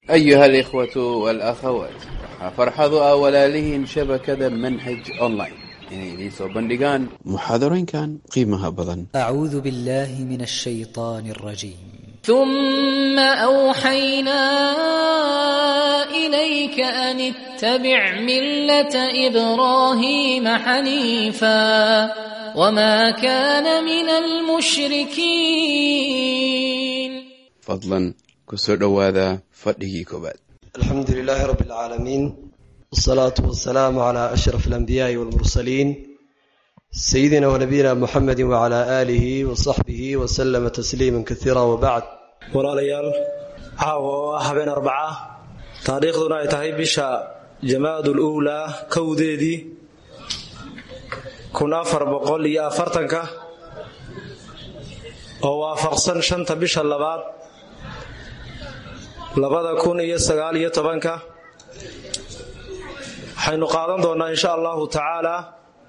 أيها الإخوة والأخوات farxadu ah walaalihiin shabakada manhaj online inay idiin soo bandhigaan muxaadarooyinkan qiimaha badan أعوذ بالله من الشيطان الرجيم ثم أوحينا إليك أن اتبع ملة إبراهيم حنيفا وما كان من المشركين fadlan ku soo dhowaada fadhigii koowaad الحمد لله رب العالمين والصلاة والسلام على أشرف الأنبياء والمرسلين سيدنا ونبينا محمد وعلى آله وصحبه وسلم تسليما كثيرا وبعد walaalayaal caawa oo ah habeen arbaca taariikhduna ay tahay bisha jamaadul uulaa kowdeedii kun afar boqol iyo afartanka oo waafaqsan shanta bisha labaad labada kun iyo sagaal iyo tobanka waxaynu qaadan doonnaa insha allahu tacaalaa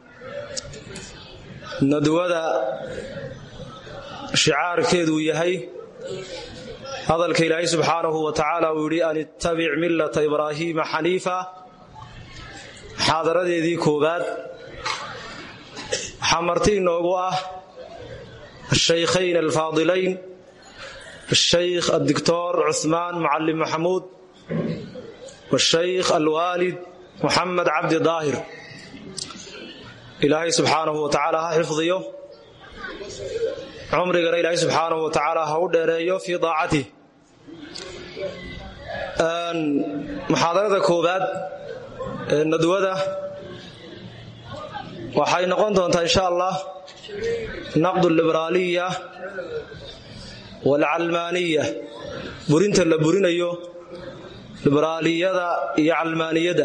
nadwada shicaarkeeduu yahay hadalka ilaahay subxaanahu wa tacaala uu yidhi an ittabic millata ibraahiima xaniifa muxaadaradeedii koowaad waxaa marti inoogu ah ashaykhayn alfaadilayn الشيخ الدكتور عثمان معلم محمود والشيخ الوالد محمد عبد ظاهر إلهي سبحانه وتعالى ها حفظيه عمرنا إلهي سبحانه وتعالى ها ودريه في ضاعته محاضرة كوباد ندوة waxay noqon doontaa insha allah naqd liberaaliya walcalmaaniya burinta la burinayo liberaaliyada iyo calmaaniyadda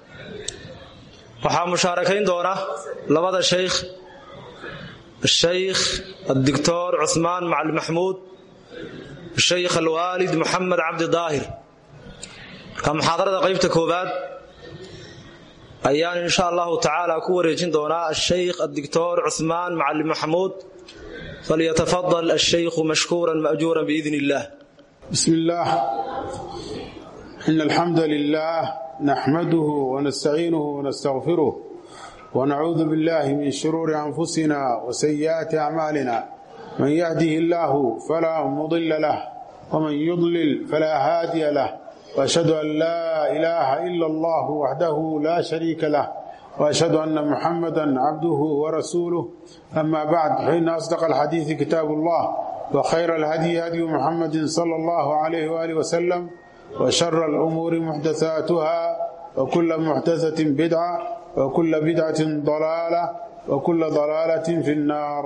waxaa mushaarakayn doona labada shaykh ashaykh addictor cuhmaan macali maxmuud ashaykh alwaalid moxamed cabdi daahir marka muxaadarada qaybta koowaad ayaan insha allahu tacaala ku wareejin doonaa ashaykh addictor cuhmaan macali maxmuud فليتفضل الشيخ مشكورا مأجورا بإذن الله بسم الله إن الحمد لله نحمده ونستعينه ونستغفره ونعوذ بالله من شرور أنفسنا وسيئات أعمالنا من يهده الله فلا مضل له ومن يضلل فلا هادي له وأشهد أن لا إله إلا الله وحده لا شريك له واشهد ان محمدا عبده ورسوله اما بعد فان اصدق الحديث كتاب الله وخير الهدي هدي محمد صلى الله عليه واله وسلم وشر الامور محدثاتها وكل محدثه بدعه وكل بدعه ضلاله وكل ضلاله في النار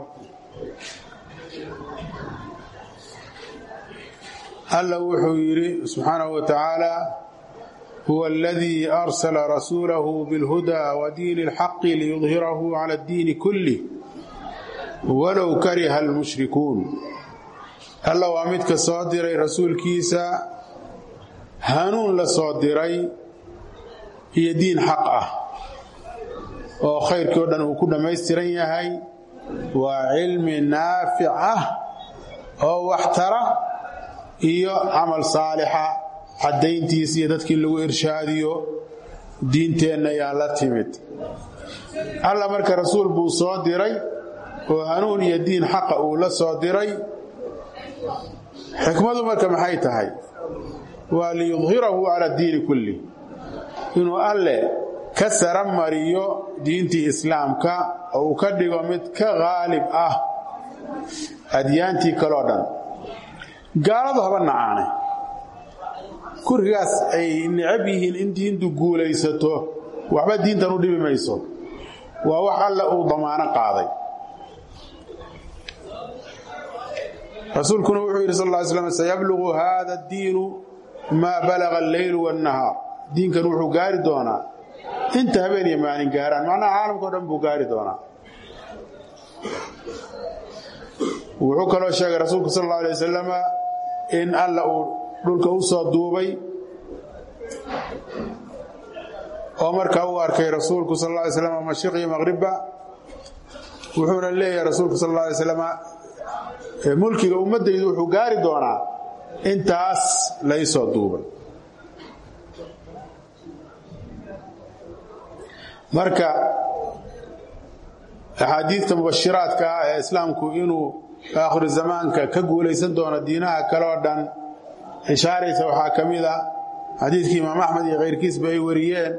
الله وحو يري سبحانه وتعالى هو الذي أرسل رسوله بالهدى ودين الحق ليظهره على الدين كله ولو كره المشركون الله وامدك صادري رسول كيسا هانون لصادري هي دين حقه oo khayrkii o dhan uu ku dhammaystiran yahay waa cilmi naafica oo waxtara iyo camal saalixa caddayntiis iyo dadkii lagu irshaadiyo diinteenna ayaa la timid alla marka rasuul buu soo diray oo hanuun iyo diin xaqa uu la soo diray xikmadu marka maxay tahay waa liyudhirahu cala diini kulli inuu alle ka sara mariyo diintii islaamka oo uu ka dhigo mid ka qaalib ah adyaantii kaloo dhan gaaladu haba nacaane kurigaas ay necab yihiin in diintu guulaysato waxba diintan u dhibi mayso waa wax alle uu damaano qaaday rasuulkuna wuxuu yidhi sal ly slam sayablugu hada addiinu maa balaga alleylu waannahaar diinkan wuxuu gaari doonaa inta habeen iyo maalin gaaraan macnaha caalamkao dhan buu gaari doonaa wuxuu kaloo sheegay rasuulku sal alla alay wasalama in alla uu dhulka u soo duubay oo markaa uu arkay rasuulku sal lla alay slam mashiq iyo maqribba wuxuuna leeyahay rasuulku sal alla alay slam mulkiga ummaddaydu wuxuu gaari doonaa intaas laysoo duubay marka axaadiidta mubashiraadka ah ee islaamku inuu aakhiru zamaanka ka guulaysan doono diinaha kale oo dhan ishaaraysa waxaa ka mid a xadiidkii imaam axmed iyo khayrkiisba ay wariyeen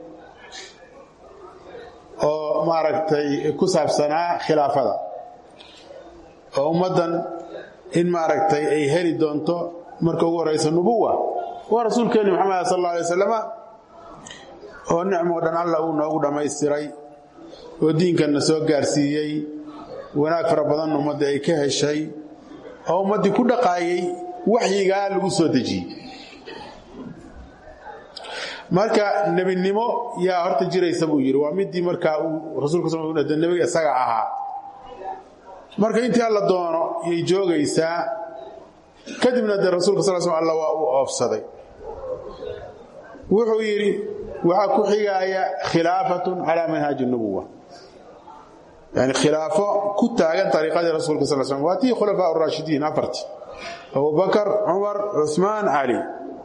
oo maaragtay ku saabsanaa khilaafada oo ummaddan in maaragtay ay heli doonto marka ugu horraysa nubuwa waa rasuulkeenni maxamed sal alla alay wasalama oo nicmoo dhan alla uu noogu dhammaystiray oo diinkanna soo gaarsiiyey wanaag fara badan ummadda ay ka heshay oo ummaddii ku dhaqaayay waxyigaa lagu soo dejiyey marka nebinimo yaa horta jiraysa buu yidhi waa midii markaa uu rasuulka sal de nebiga isaga ahaa marka intii alla doono yay joogaysaa kadibna dee rasuulka sal sl alla waa uu oofsaday wuxuu yidhi waxaa ku xigaaya khilaafatun calaa manhaaji nubuwa yani khilaafo ku taagan ariiqadii rasuulka sal slam waa tii khulafaa raashidiin afarti abubakar cumar cuثmaan cali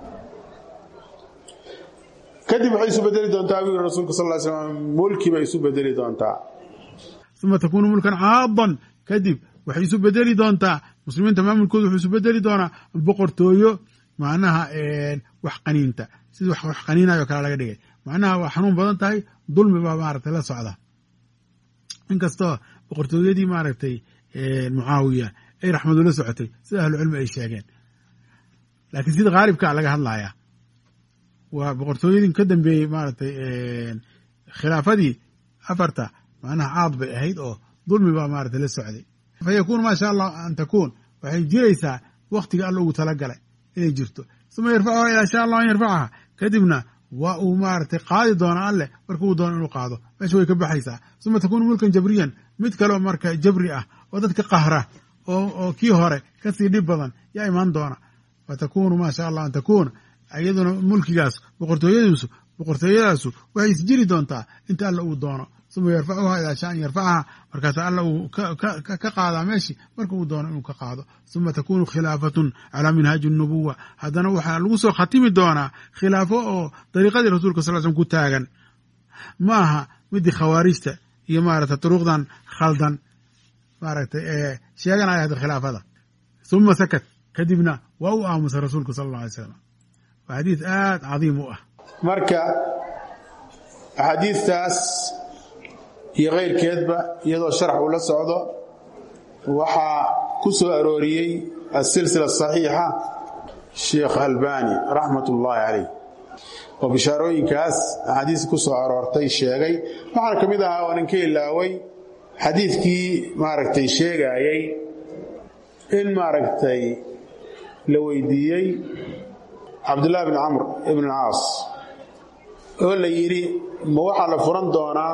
kadib waxay isu bedeli doontaa buu yiri rasuulka sal ly slam mulki bay isu bedeli doontaa uma takuunu mulkan caadan kadib waxay isu bedeli doontaa muslimiinta maamulkooda wuxuu isu bedeli doonaa boqortooyo macnaha wax qaniinta sida wax qaniinayo kale laga dhigay macnaha waa xanuun badan tahay dulmi baa maaragtay la socda inkastoo boqortooyadii maaragtay mucaawiya ay raxmadu la socotay sida ahlucilmi ay sheegeen laakiin sida khaalibkaa laga hadlaya waa boqortooyadii ka dambeeyey maaragtay khilaafadii afarta macnaha caad bay ahayd oo dulmi baa maaragtay la socday fa yakuunu maa sha allah an takuun waxay jiraysaa wakhtiga alla ugu talagalay inay jirto uma yarfacuha ilaa sha allah an yarfacaha kadibna waa uu maaragtay qaadi doona alleh marka uu doono inuu qaado meesha way ka baxaysaa uma takuunu mulkan jabriyan mid kaleo marka jabri ah oo dadka qahra oo kii hore kasii dhib badan yaa imaan doona fa takuunu maa sha allah an takuuna iyaduna mulkigaas boqortooyadiisu boqortooyadaasu waxay isjiri doontaa inta alla uu doono uma yarfacuha ilaa sha an yarfacaha markaasa alla uu ka qaadaa meeshii marka uu doono inuu ka qaado uma takunu khilaafatun calaa minhaaji nubuwa haddana waxaa lagu soo khatimi doonaa khilaafo oo dariiqadii rasuulka sal slm ku taagan ma aha midii khawaarijta iyo maaragtay duruqdan khaldan maaragtay ee sheeganaya hadda khilaafada uma sakat kadibna waa u aamusay rasuulku sala alla alay slam waa xadiis aad cadiim u ah marka axaadiistaas iyo kayrkeedba iyadoo sharax uu la socdo waxaa ku soo arooriyey asilsila saxiixa sheekh albani raxmat ullaahi calayh oo bishaarooyinkaas axaadiis ku soo aroortay sheegay waxaana ka mid ahaa oonan ka ilaaway xadiidkii maaragtay sheegaayey in maaragtay la weydiiyey cabdullahi bn camr ibn caas oo la yidhi ma waxaa la furan doonaa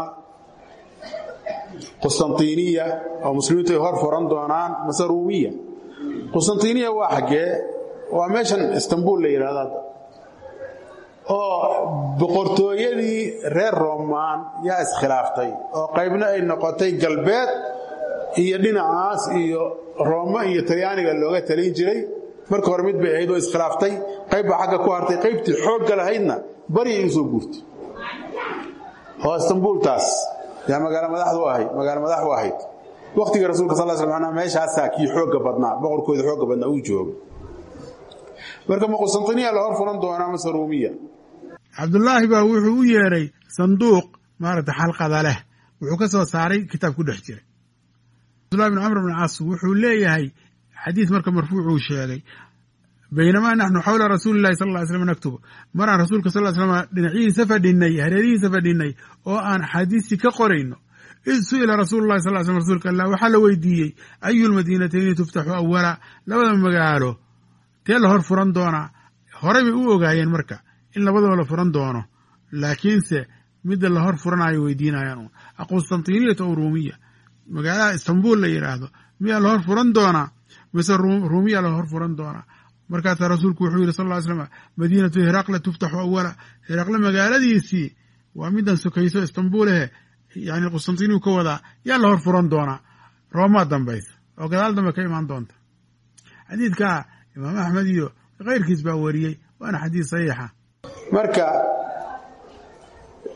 qustantiniya oo muslimiintu ay hor furan doonaan mase ruumiya qustantiniya waa xaggee waa meeshan istanbul la yidhahdo hadda oo boqortooyadii reer roomaan yaa iskhilaaftay oo qaybna ay noqotay galbeed iyo dhinacaas iyo rooma iyo talyaaniga looga talin jiray marka hore mid bay ahayd oo iskhilaaftay qayb baa xagga ku hartay qaybtii xoogga lahaydna baryay u soo guurtay oo istanbultaas yaa magaalo madaxdu ahayd magaalo madax u ahayd wakhtiga rasuulka sal sl m meeshaasaa kii xoogga badnaa boqorkooda xoogga badnaa uu jooga marka ma qustantiniya la hor furan doonaa mase ruumiya cabdullaahi baa wuxuu u yeedhay sanduuq maaragtay xalqada leh wuxuu ka soo saaray kitaab ku dhex jiray cabdullahi bin camr bn caas wuxuu leeyahay xadiis marka marfuucuu sheegay baynamaa naxnu xawla rasuuli lahi sal ly slm naktubu maraan rasuulka sal slm dhinacihiisa fadhinay hareerihiisa fadhinay oo aan axaadiistii ka qorayno id su'ila rasuulu lahi sal slm rasuulka allah waxaa la weydiiyey ayu lmadiinatayni tuftaxu awala labada magaalo tee la hor furan doonaa horey bay u ogaayeen marka in labadaba la furan doono laakiinse midda la hor furanayo weydiinayaan un aqustantiniyata o ruumiya magaalaha istanbul la yidhaahdo miyaa la hor furan doonaa mise ruumiya la hor furan doonaa markaasaa rasuulku wuxuu yidhi sal ly slam madiinatu hiraqle tuftaxu awala hiraqle magaaladiisii waa midan sokayso istanbuulehe yani qustantiniyu ka wadaa yaa la hor furan doonaa roomaa dambaysa oo gadaal dambe ka imaan doonta xadiidkaa imaam axmed iyo kayrkiis baa wariyey waana xadiis saxiixa marka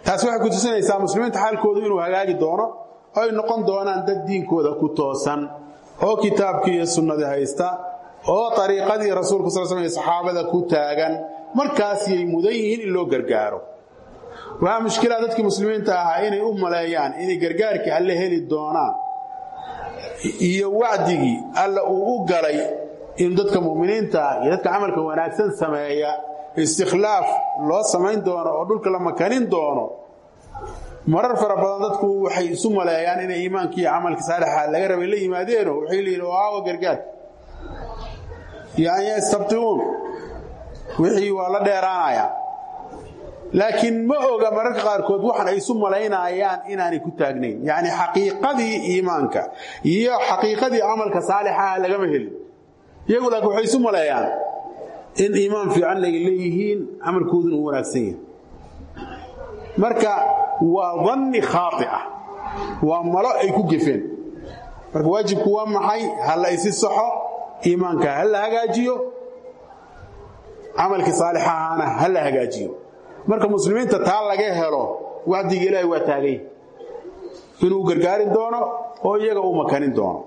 taasi waxay ku tusinaysaa muslimiinta xaalkoodu inuu hagaagi doono oo ay noqon doonaan dad diinkooda ku toosan oo kitaabkii iyo sunnadii haysta oo ariiqadii rasuulka sal sl saxaabada ku taagan markaasiyay mudan yihiin in loo gargaaro waxaa mushkilaa dadkii muslimiinta ahaa inay u maleeyaan inay gargaarkii alle heli doonaan iyo wacdigii alla uu u galay in dadka muminiinta iyo dadka camalka wanaagsan sameeya istikhlaaf loo samayn doono oo dhulka la makanin doono marar fara badan dadku waxay isu maleeyaan inay iimaankii camalka saalixa laga rabay la yimaadeeno waxay leeyihin oo aawa gargaarka iyo an yastabtiuun wixii waa la dheeraanaya laakiin ma oga mararka qaarkood waxan ay isu malaynayaan inaanay ku taagnayn yacni xaqiiqadii iimaanka iyo xaqiiqadii camalka saalixaha lagama helin iyagu laakiin waxay isu maleeyaan in iimaan fiican ay leeyihiin camalkooduna uu wanaagsan yahay marka waa danni khaaطica waa malo ay ku gefeen marka waajibku waa maxay ha la isi saxo iimaanka ha la hagaajiyo camalkii saalixahana ha la hagaajiyo marka muslimiinta taa laga helo wacdiga ilaahay waa taagay inuu gargaarin doono oo iyaga uu makanin doono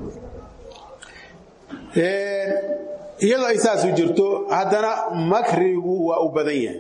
iyadoo ay saasu jirto haddana makrigu waa u badan yahay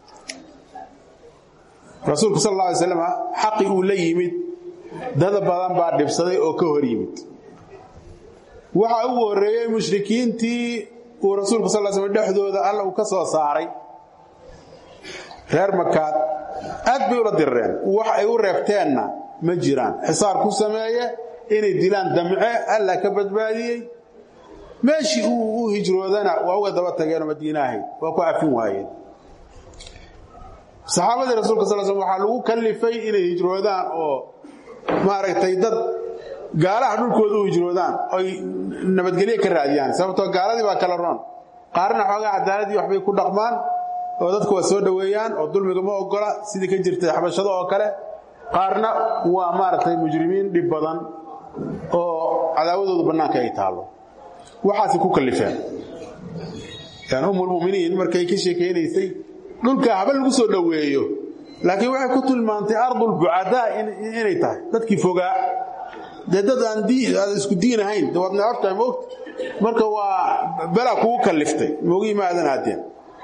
rasuulku sal alla alay slam xaqi uu la yimid dad badan baa dhibsaday oo ka hor yimid waxa ugu horreeyey mushrikiintii uu rasuulku sal l slam dhexdooda alla uu ka soo saaray reer makaad aad bay ula dirreen wax ay u reebteenna ma jiraan xisaar ku sameeye inay dilaan damce alla ka badbaadiyey meeshii uu u hijroodana waa uga daba tageenoo madiina ahayd waa ku cafin waayeen saxaabadii rasuulka sal sl waxaa lagu kallifay inay hijroodaan oo maaragtay dad gaalaha dhulkooda u hijroodaan oy nabadgelye ka raadiyaan sababtoo gaaladii baa kala roon qaarna xoogaa cadaaladii waxbay ku dhaqmaan oo dadku waa soo dhoweeyaan oo dulmiga ma ogola sidii ka jirtay xabashado oo kale qaarna waa maaragtay mujrimiin dhib badan oo cadaawadoodu bannaanka ay taallo waxaasi ku kallifeen yani ummulmuminiin markay ka sheekaynaysay dhulka haba lagu soo dhoweeyo laakiin waxay ku tilmaantay ardulbucadaa inay tahay dadkii fogaa dee dad aan isku diin ahayn de waad necabtahay moogta marka waa belaa kugu kalliftay moogii ma aadan aadeen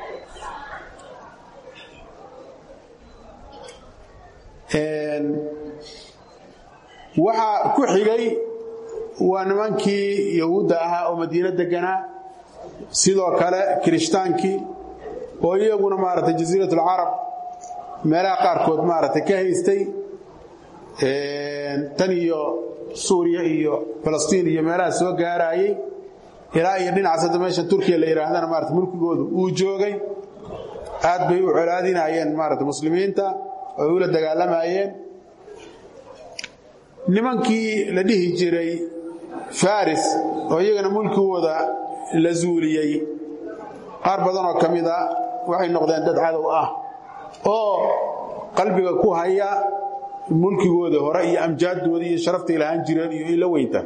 waxaa ku xigay waa nimankii yahuudda ahaa oo madiino deganaa sidoo kale kirishhtaankii oo iyaguna maaragtay jasiirat alcarab meelaha qaarkood maaragtay ka haystay tan iyo suuriya iyo falastiin iyo meelaha soo gaaraayey ilaa iyo dhinacaas hadda meesha turkiya la yidhaahdana maarata mulkigoodu uu joogay aad bay u colaadinayeen maarata muslimiinta oo ula dagaalamayeen nimankii la dhihi jiray faris oo iyagana mulkigooda la zuuliyey qaar badan oo ka mida waxay noqdeen dad cadow ah oo qalbiga ku haya mulkigooda hore iyo amjaaddooda iyo sharaftay lahaan jireen iyo ila weynta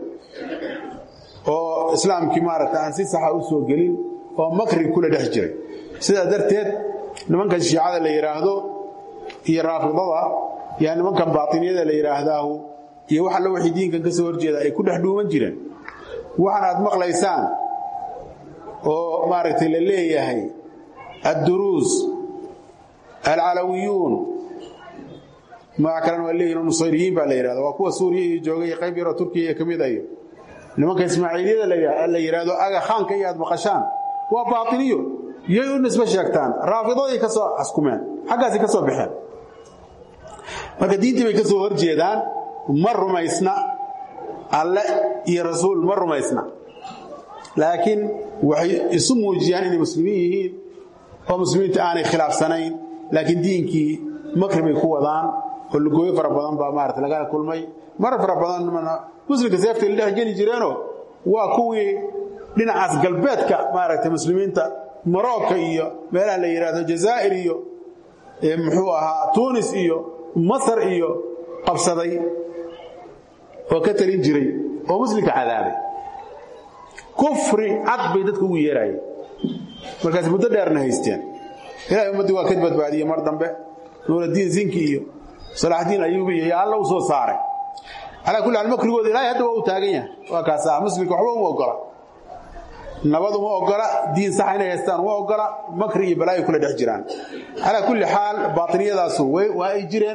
oo islaamkii maaragta aan si saxa u soo gelin oo makri kula dhex jiray sidaa darteed nimankan shiicada la yidhaahdo iyo raafidada yaa nimankan baatiniyada la yidhaahdaahu iyo wax alla wixii diinkan ka soo horjeeda ay ku dhex dhuuman jireen waxan aad maqlaysaan oo maaragtay la leeyahay adduruus alcalawiyuun magac kalena waa leeyihin nusayriyiin baa la yidhahda waa kuwa suuriya iyo jooga iyo qayb yaroo turkiya iyo ka mid ayo nimanka ismaaciiliyada la yidhaahdo aga khaanka iyo aad maqashaan waa baatiniyo yay u nisbe sheegtaan raafidaday ka soo askumeen xaggaasi ka soo baxeen marka diintii bay ka soo hor jeedaan ma rumaysna alle iyo rasuul ma rumaysna laakiin waxay isu muujiyaan inay muslimiin yihiin oo muslimiinta aanay khilaafsanayn laakiin diinkii makri bay ku wadaan oo lugooyo fara badan baa maarata lagala kulmay marar fara badan muslimka seeftay la dhex geli jireenoo waa kuwii dhinacaas galbeedka maaragtay muslimiinta marocco iyo meelaha la yidhaahdo jazaa'ir iyo muxuu ahaa tunis iyo masar iyo qabsaday oo ka talin jiray oo muslimka cadaabay kufri cad bay dadka ugu yeeraayeen markaas muddo dheerna haysteen ilahay ummaddii waa ka badbaadiyey mar dambe nuuradiin zinki iyo salaaxdiin ayuubi iyo alla u soo saaray calaa kulli xaal makrigooda ilaahay hadda waa u taagan yahay waa kaasa muslimka waxba uma ogola nabad uma ogola diin saxa inay haystaan uma ogola makri iyo balaayo kula dhex jiraan calaa kulli xaal baatiniyadaasu waa ay jireen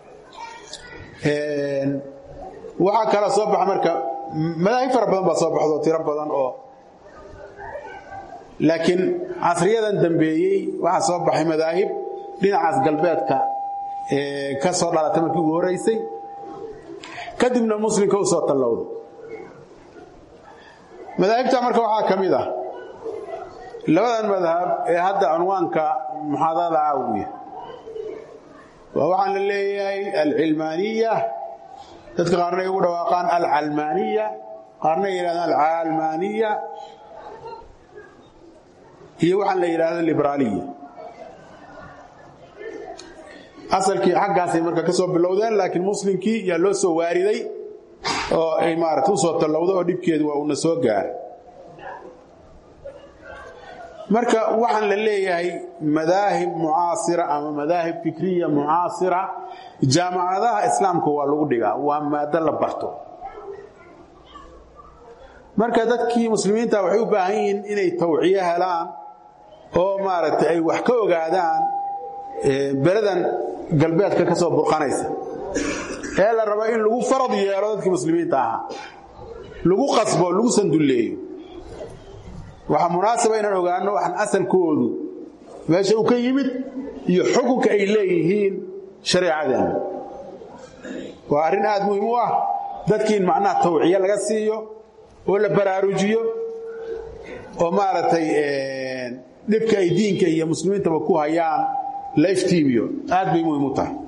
waxaa kala soo baxa marka madaahib fara badan baa soo baxdo tiro badan oo laakiin casriyadan dambeeyey waxaa soo baxay madaahib dhinacaas galbeedka ka soo dhalatay markii ugu horeysay kadibna muslimka u soo tallowda madaahibta marka waxaa ka mid ah labadan madhab ee hadda cunwaanka muxaadarada caawiya waa waxaan la leeyahay alcilmaaniya dadka qaarna ay ugu dhawaaqaan alcalmaaniya qaarna ay yidhahdaan alcaalmaaniya iyo waxaan la yidhahdo liberaaliya asalkii xaggaasay marka ka soo bilowdeen laakiin muslimkii yaa loo soo waariday oo ay maarata usoo tallowda oo dhibkeedu waa uuna soo gaaray marka waxaan la leeyahay madaahib mucaasira ama madaahib fikriya mucaasira jaamacadaha islaamka waa lagu dhigaa waa maado la barto marka dadkii muslimiinta waxay u baahan yihiin inay tawciyo helaan oo maaragtay ay wax ka ogaadaan beladan galbeedka ka soo burqanaysa ee la rabo in lagu farad yeelo dadkii muslimiinta ahaa lagu qasbo lagu sandulleeyo waxaa munaasaba inaan ogaano waxaan asalkoodu meesha uu ka yimid iyo xukunka ay leeyihiin shareecadeena waa arrin aad muhiim u ah dadkii in macnaha tawciye laga siiyo oo la baraarujiyo oo maaragtay dhibka ay diinka iyo muslimiintaba ku hayaan la iftiimiyo aad bay muhiim u tahay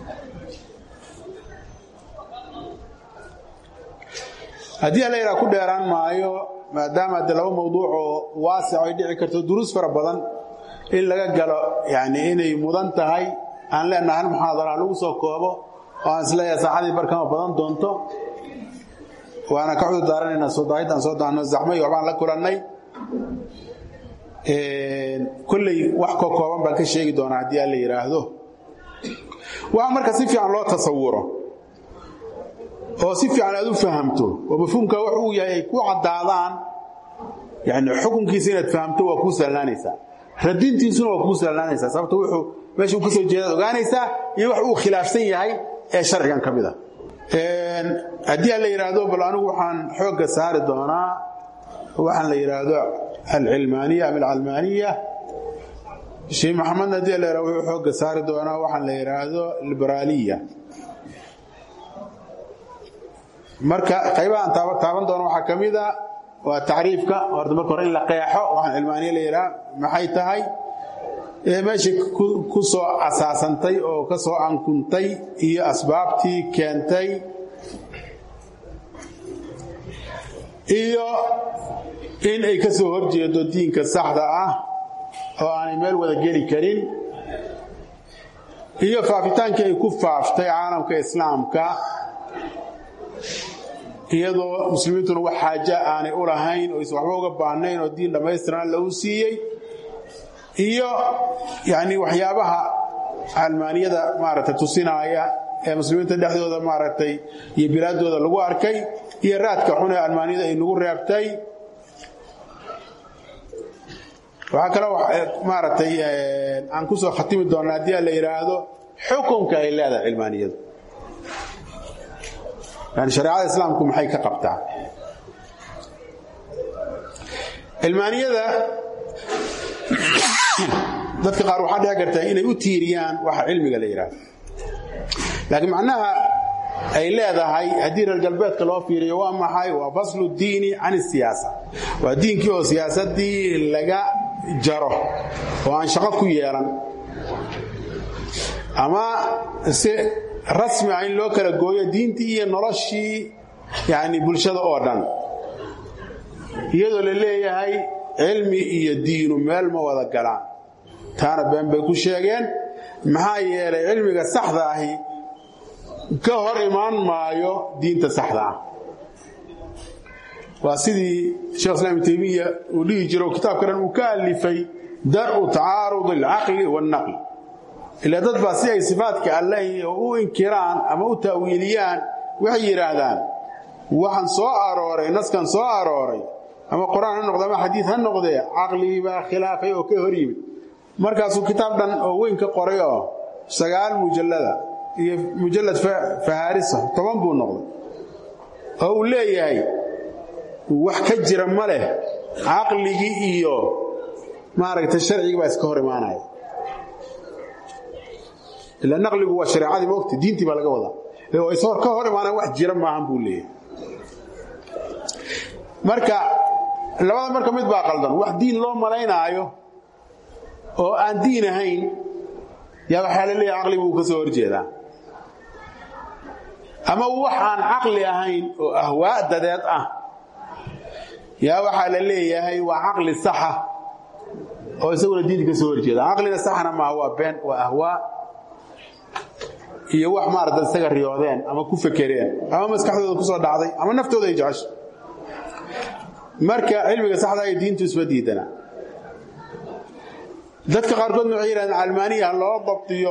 haddii alla yidhaha ku dheeraan maayo maadaama de laba mawduuc oo waasic ay dhici karto duruus fara badan in laga galo yani inay mudan tahay aan leenahay hal muxaadara lagu soo koobo oo aan isleeyahay saaxadii barkama badan doonto waana ka cudur daaranaynaa soo daahid aan soo daahno zaxmay waxbaan la kulannay kolley wax ka kooban baan ka sheegi doonaa haddii alla yidhaahdo waxa marka si fiican loo tasawuro oo si fiican aad u fahamto oo mafhuumka wax uu yahay ay ku caddaadaan yani xukunkiisa inaad fahamto waa kuu sahlaanaysaa radintiisuna waa kuu sahlaanaysaa sababto wuxuu meeshuu ka soo jeedaad ogaanaysaa iyo wax uu khilaafsan yahay ee sharcigan ka mid a haddii aan la yidhaahdo bal anigu waxaan xoogga saari doonaa waxaan la yidhaahdo alcilmaaniya ama alcalmaaniya sheekh maxamedna haddii la yidhahdo wuxuu xoogga saari doonaa waxaan la yidhaahdo liberaaliya marka qaybahaan taaban doono waxaa ka mid a waa tacriifka horta marka hore in la qeexo waxaan cilmaaniya la yidhaha maxay tahay meeshii ku soo asaasantay oo ka soo ankuntay iyo asbaabtii keentay iyo in ay ka soo horjeedo diinka saxda ah oo aanay meel wada geli karin iyo faafitaankii ay ku faaftay caalamka islaamka iyadoo muslimiintuna wax xaaja aanay u lahayn oo is waxba uga baahnayn oo diin dhammaystiran lagu siiyey iyo yani waxyaabaha calmaaniyada maaragtay tusinaaya ee muslimiinta dhexdooda maaragtay iyo bilaadooda lagu arkay iyo raadka xun ee almaaniyada ay nagu reebtay waxaa kaloo maaragtay aan ku soo khatimi doonnaa haddii a la yidhaahdo xukunka ay leedahay cilmaaniyadu yani shareecada islaamku maxay ka qabtaa cilmaaniyada dadka qaar waxaa dhici karta inay u tiiriyaan waxa cilmiga la yidhaahdo laakiin macnaha ay leedahay haddii reer galbeedka loo fiiriyo waa maxay waa faslu diini can isiyaasa waa diinkii oo siyaasadii laga jaro oo aan shaqo ku yeelan ama si rasmi ah in loo kala gooyo diintii iyo noloshii yani bulshada oo dhan iyadoo la leeyahay cilmi iyo diinu meel ma wada galaan taana been bay ku sheegeen maxaa yeelay cilmiga saxda ahi ka hor imaan maayo diinta saxda ah waa sidii shekh islam ibn taymiya uu dhihi jiro kitaabka dhan uu ka alifay dar'u tacaarud alcaqli wاlnaql ila dad baa si ay sifaadka alleh u inkiraan ama u ta'wiiliyaan waxay yidhaahdaan waxaan soo arooray naskan soo arooray ama qur-aan ha noqde ama xadiid ha noqdee caqligii baa khilaafay oo ka hor yimid markaasuu kitaab dhan oo weyn ka qoray oo sagaal mujallada iyo mujallad fahaarisa toban buu noqday oo uu leeyahay wax ka jira ma leh caqligii iyo maaragtay sharcigii baa iska hor imaanaya ila naqligu waa shareecadii maogta diintii baa laga wadaa oo is ka hor imaanaya wax jira maahan buu leeyahay marka labada marka mid baa qaldan wax diin loo malaynaayo oo aan diin ahayn yaa waxaa la leeyahay caqligu uu ka soo horjeedaa ama wax aan caqli ahayn oo ahwaa dadeed ah yaa waxaa la leeyahay waa caqli saxa oo isaguna diinta ka soo horjeeda caqliga saxna maaha waa been waa ahwaa iyo wax maarata isaga riyoodeen ama ku fekereen ama maskaxdooda ku soo dhacday ama naftooda ay jecesho marka cilmiga saxda iyo diintu isma diidana dadka qaarkoodna waxay yidhahdeen calmaaniya loo dabdiyo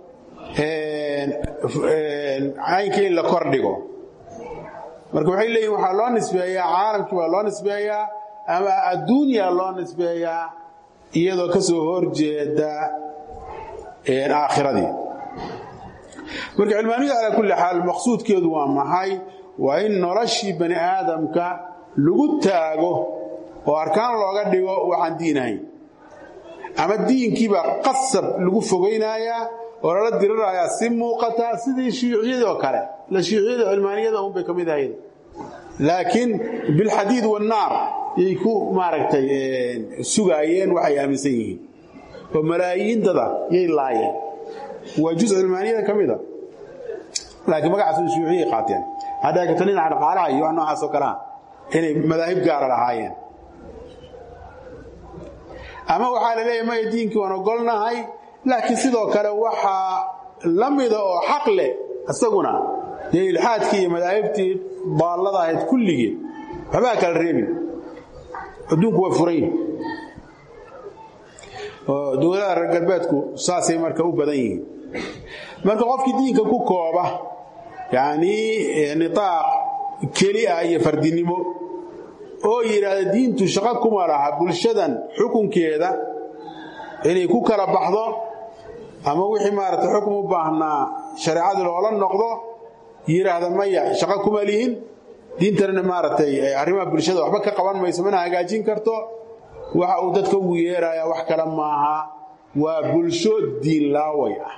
caynka in la kordhigo marka waxay leeyihin waxaa loo nisbeeyaa caalamkii baa loo nisbeeyaa ama adduunya loo nisbeeyaa iyadoo ka soo horjeeda aakhiradii marka cilmaaniyadu calaa kulli xaal maqsuudkeedu waa maxay waa in noloshii bani aadamka lagu taago oo arkaan looga dhigo waxaan diin ahayn ama diinkiibaa qasab lagu fogaynayaa oo lala dirirayaa si muuqata sidii shiiciyadii oo kale la shiiciyada cilmaaniyada unbay ka mid ahayd laakiin bilxadiid wannaar yay ku maaragtay sugaayeen waxay aaminsan yihiin oo malaayiin dada yay laayeen waa juz cilmaaniyada ka mida laakiin magacaas shiiciyay qaateen hadda dhinaca dhaqaalaha iyo wax noocaas oo kalea inay madaahib gaara lahaayeen ama waxaa la leeyahay maya diinkii waan ogolnahay laakiin sidoo kale waxaa la mida oo xaq leh isaguna dee ilxaadkii iyo madaahibtii baallada ahayd kulligeed waxbaa kala reebin adduunku waa furan yihin oo dowladaha reer galbeedku saasay marka u badan yihiin marka qofkii diinka ku kooba yacnii nitaaq keli ah iyo fardinimo oo yidhaahda diintu shaqo kuma laha bulshadan xukunkeeda inay ku kala baxdo ama wixii maaragtay xukun u baahnaa shareecadii loola noqdo yidhaahda maya shaqo kuma lihin diintanna maaragtay arrimaha bulshada waxba ka qaban mayso mana hagaajin karto waxa uu dadka ugu yeerayaa wax kale maaha waa bulsho diin laaway ah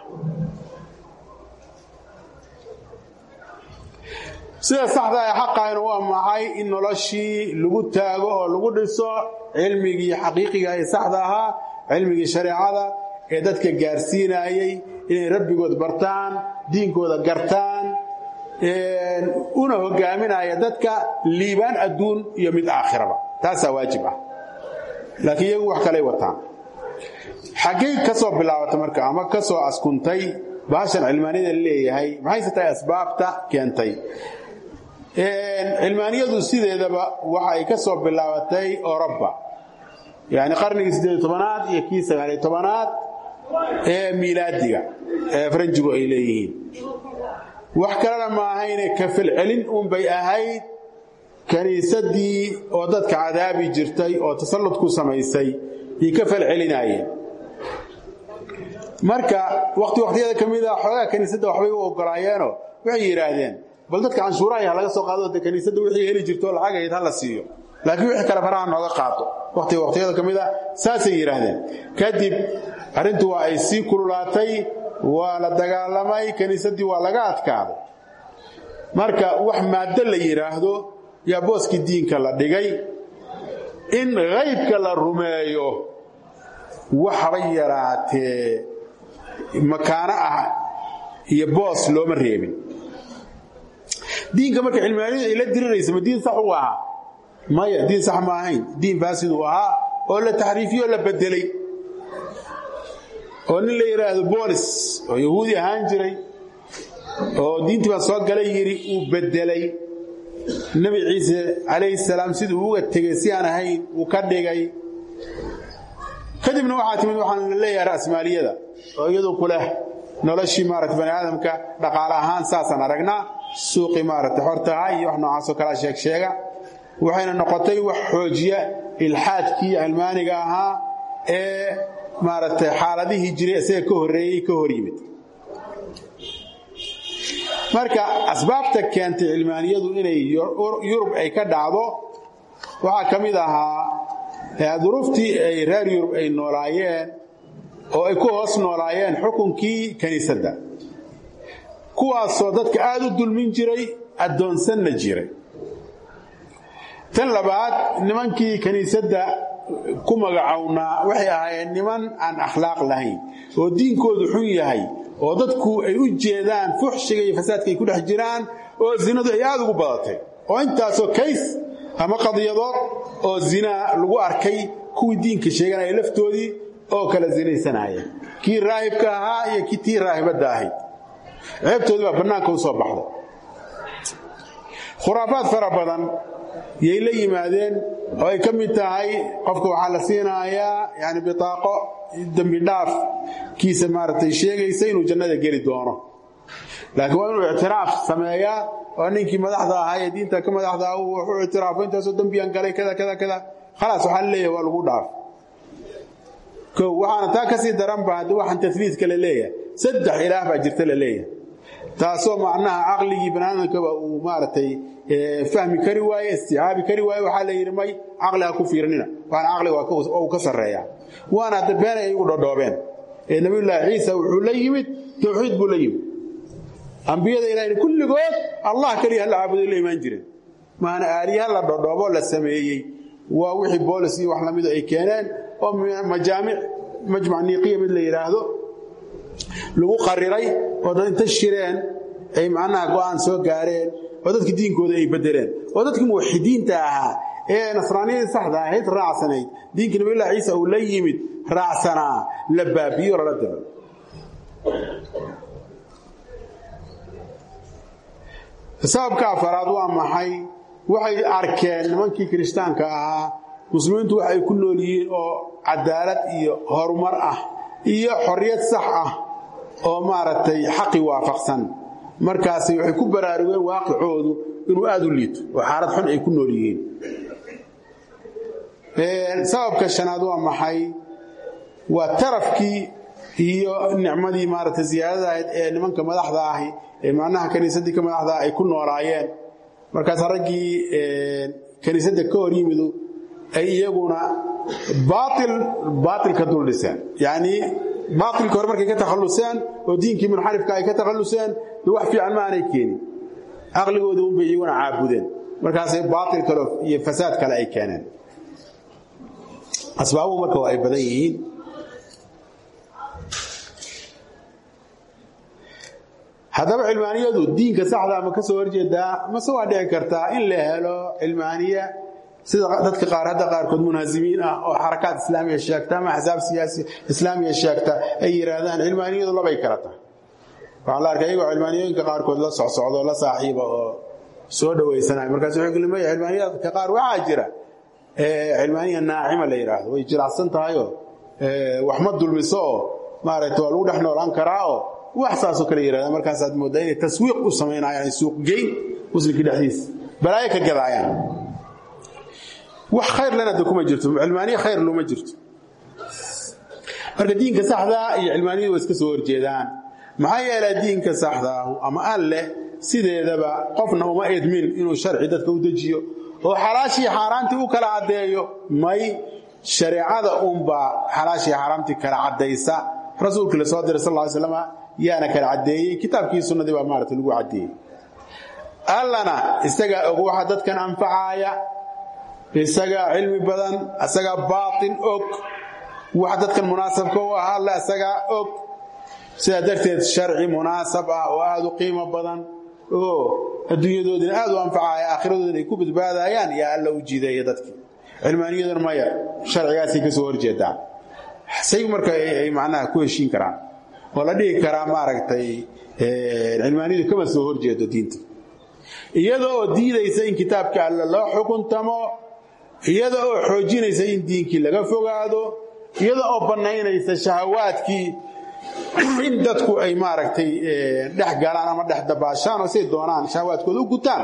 sida saxda ee xaqayna waa maxay in noloshii lagu taago oo lagu dhiso cilmigii xaqiiqiga ee saxda ahaa cilmigii shareecada ee dadka gaarsiinayay inay rabbigood bartaan diinkooda gartaan una hogaaminaya dadka liibaan adduun iyo mid aakhiraba taasaa waajib ah laakiin iyagu wax kalay wataan xaggay ka soo bilaabatay marka ama ka soo askuntay baashan cilmaaniyada leeyahay maxayse tahay asbaabta keentay cilmaaniyadu sideedaba waxa ay ka soo bilaabatay oroba yani qarnigii siddeed tobanaad iyo kii sagaaliy tobanaad ee miilaadiga ee faranjigu ay leeyihiin wax kalena ma ahayne kafalcelin unbay ahayd kiniisadii oo dadka cadaabi jirtay oo tasallud ku samaysay yay ka falcelinaayeen marka waqti waqtiyada ka mid a xoogaa kiniisadda waxbay u ogolaayeenoo waxay yidhaahdeen bal dadka canshuurahay ha laga soo qaado de kiniisadda wixii heli jirto lacagayd ha la siiyo laakiin wixii kale faraha nooga qaato waqtiga waqtiyada ka mid a saasay yidhaahdeen kadib arrintu waa ay sii kululaatay waa la dagaalamay kiniisaddii waa laga adkaaday marka wax maaddo la yidhaahdo yaa booskii diinka la dhigay in haybka la rumeeyo waxba yaraatee makaano ah iyo boos looma reebin diinka marka cilmaaniyadu ay la diriraysa ma diin sax u ahaa maya diin sax ma ahayn diin faasid uu ahaa oo la taxriifiyo la bedelay oo nin la yidhaahdo boolis oo yahuudi ahaan jiray oo diintii baan soo galay yidhi uu bedelay nebi ciise calayhi salaam siduu uga tegey si aan ahayn uu ka dhigay kadibna waxaa timid waxaan la leeyahay rasmaaliyada oo iyadu ku leh noloshii maarata bani aadamka dhaqaale ahaan saasaan aragnaa suuqii maarata xortaha iyo wax noocaasoo kalea sheeg sheega waxayna noqotay wax xoojiya ilxaadkii cilmaaniga ahaa ee maaragtay xaaladihii jiray isaga ka horreeyey ka hor yimid marka asbaabta keentay cilmaaniyadu inay yurub ay ka dhacdo waxaa ka mid ahaa duruuftii ay reer yurub ay noolaayeen oo ay ku hoos noolaayeen xukunkii kiniisadda kuwaasoo dadka aad u dulmin jiray addoonsanna jiray tan labaad nimankii kiniisadda ku magacownaa waxay ahaayeen niman aan akhlaaq lahayn oo diinkoodu xun yahay oo dadku ay u jeedaan fuxshiga iyo fasaadka ay ku dhex jiraan oo zinadu ay aad ugu badatay oo intaasoo kays ama qadiyadood oo zinaa lagu arkay kuwii diinka sheeganaya laftoodii oo kala zinaysanaya kii raahibka ahaa iyo kii tii raahibadda ahayd ceebtoodii baa bannaanka u soo baxday khuraafaad fara badan yay la yimaadeen oo ay ka mid tahay qofka waxaa la siinayaa yani bitaaqo dembi dhaaf kiisa maaragtay sheegaysa inuu jannada geli doono laakiin waa inuu ictiraaf sameeyaa oo ninkii madaxda ahaa ee diinta ka madaxda ah uu wuxuu ictiraafo intaasoo dembiyaan galay kada kada kada khalaas waxaa la leeyahay waa lagu dhaaf ko waxaana taa kasii daran ba haddi waxaan tasliidka la leeyahay saddex ilaah baa jirta la leeyahay taasoo macnaha caqligii baniaadamkaba uu maaragtay fahmi kari waaye isticaabi kari waaye waxaa la yidhi may caqli ha ku fiirnina waana caqliga uu ka sarreeyaa waana hadda been ay igu dhodhoobeen ee nabiyullaahi ciisa wuxuu la yimid tawxiid buu la yimid ambiyada ilahayna kulligood allah keliya hala caabuday la imaan jireen maana aaliyaha la dhodhoobo la sameeyey waa wixii boolis iyo wax lamidu ay keeneen oo majaamic majmac niiqiya mid la yidhaahdo lagu qariray oo dad inta shireen ay macnaha go'aan soo gaareen oo dadka diinkooda ay bedeleen oo dadkii muwaxidiinta ahaa ee nasraaniyadii saxda ahayd raacsanayd diinkii nabiyullahi ciisa uu la yimid raacsanaa la baabiyo lala diro sababka afaraad waa maxay waxay arkeen nimankii kiristaanka ahaa muslimiintu waxay ku nool yihiin oo cadaalad iyo horumar ah iyo xorriyad sax ah oo maaragtay xaqi waafaqsan markaasi waxay ku baraarugeen waaqicoodu inuu aad u liito oo xaalad xun ay ku nool yihiin sababka shanaad waa maxay waa tarafkii iyo nicmadii maaragtay ziyaadada ahayd ee nimanka madaxda ahi ee macnaha kaniisaddii ka madaxda ay ku noolaayeen markaas raggii kaniisadda ka hor yimidu ay iyaguna baail baailka dul dhiseen yacnii baailka hore markay ka takhalluseen oo diinkii munxarifka ay ka takhalluseen de wax fiican ma aanay keenin caqligooda unbay iyaguna caabudeen markaasay baail kale iyo fasaad kale ay keeneen asbaabuhu marka waa ay badan yihiin haddaba cilmaaniyadu diinka saxdaa ma ka soo horjeedaa mase waa dhici kartaa in la helo cilmaaniya sida dadka qaar hadda qaarkood munhasimiin ah oo xarakaad islaamiya sheegta ama axsaab siyaasi islaamiya sheegta ay yidhaahdaan cilmaaniyadu labay kala tahay waxaa la arkay iyagoo cilmaaniyooyinka qaarkood la socsocdo la saaxiiba oo soo dhawaysanaya markaas wuxuu kulimaya cilmaaniyadka qaar waxaa jira cilmaaniya naacima la yidhaahdo way jiracsan tahayoo wax ma dulmiso oo maaragta waa lagu dhex noolaan karaa oo wax saasoo kale yidhahda markaasaad mooddaa inay taswiiq u samaynayaan suuqgeyn muslimkii dhexdiisa balaayo ka gadaayaan wax khayr lena de kuma jirto cilmaaniya khayr luma jirto marka diinka saxdaa iyo cilmaaniyadu way iska soo horjeedaan maxaa yeelay diinka saxdaahu ama alleh sideedaba qofna uma edmin inuu sharci dadka u dejiyo oo xalaashii xaaraantii u kala caddeeyo may shareecada unbaa xalaashii xaaraamtii kala caddaysa rasuulkii la soo diray sal ly slam yaana kala caddeeyey kitaabkii sunnadii baa maarata lagu caddeeyey allana isagaa og waxa dadkan anfacaaya isagaa cilmi badan isagaa baatin og wax dadkan munaasabka u ah alle isagaa og sidaa darteed sharci munaasab ah oo aad u qiimo badan oo adduunyadoodina aad u anfacaya aakhiradoodina ay ku badbaadayaan yaa alla u jiideeya dadkii cilmaaniyaduna maya sharcigaasay ka soo horjeedaa say marka ay macnaha ku heshiin karaan oo la dhihi karaa maaragtay cilmaaniyadu kama soo horjeedo diinta iyada oo diidaysa in kitaabka alle loo xukuntamo iyada oo xoojinaysa in diinkii laga fogaado iyada oo bannaynaysa shahawaadkii in dadku ay maaragtay dhex galaan ama dhex dabaashaan oo say doonaan shahawaadkooda u gutaan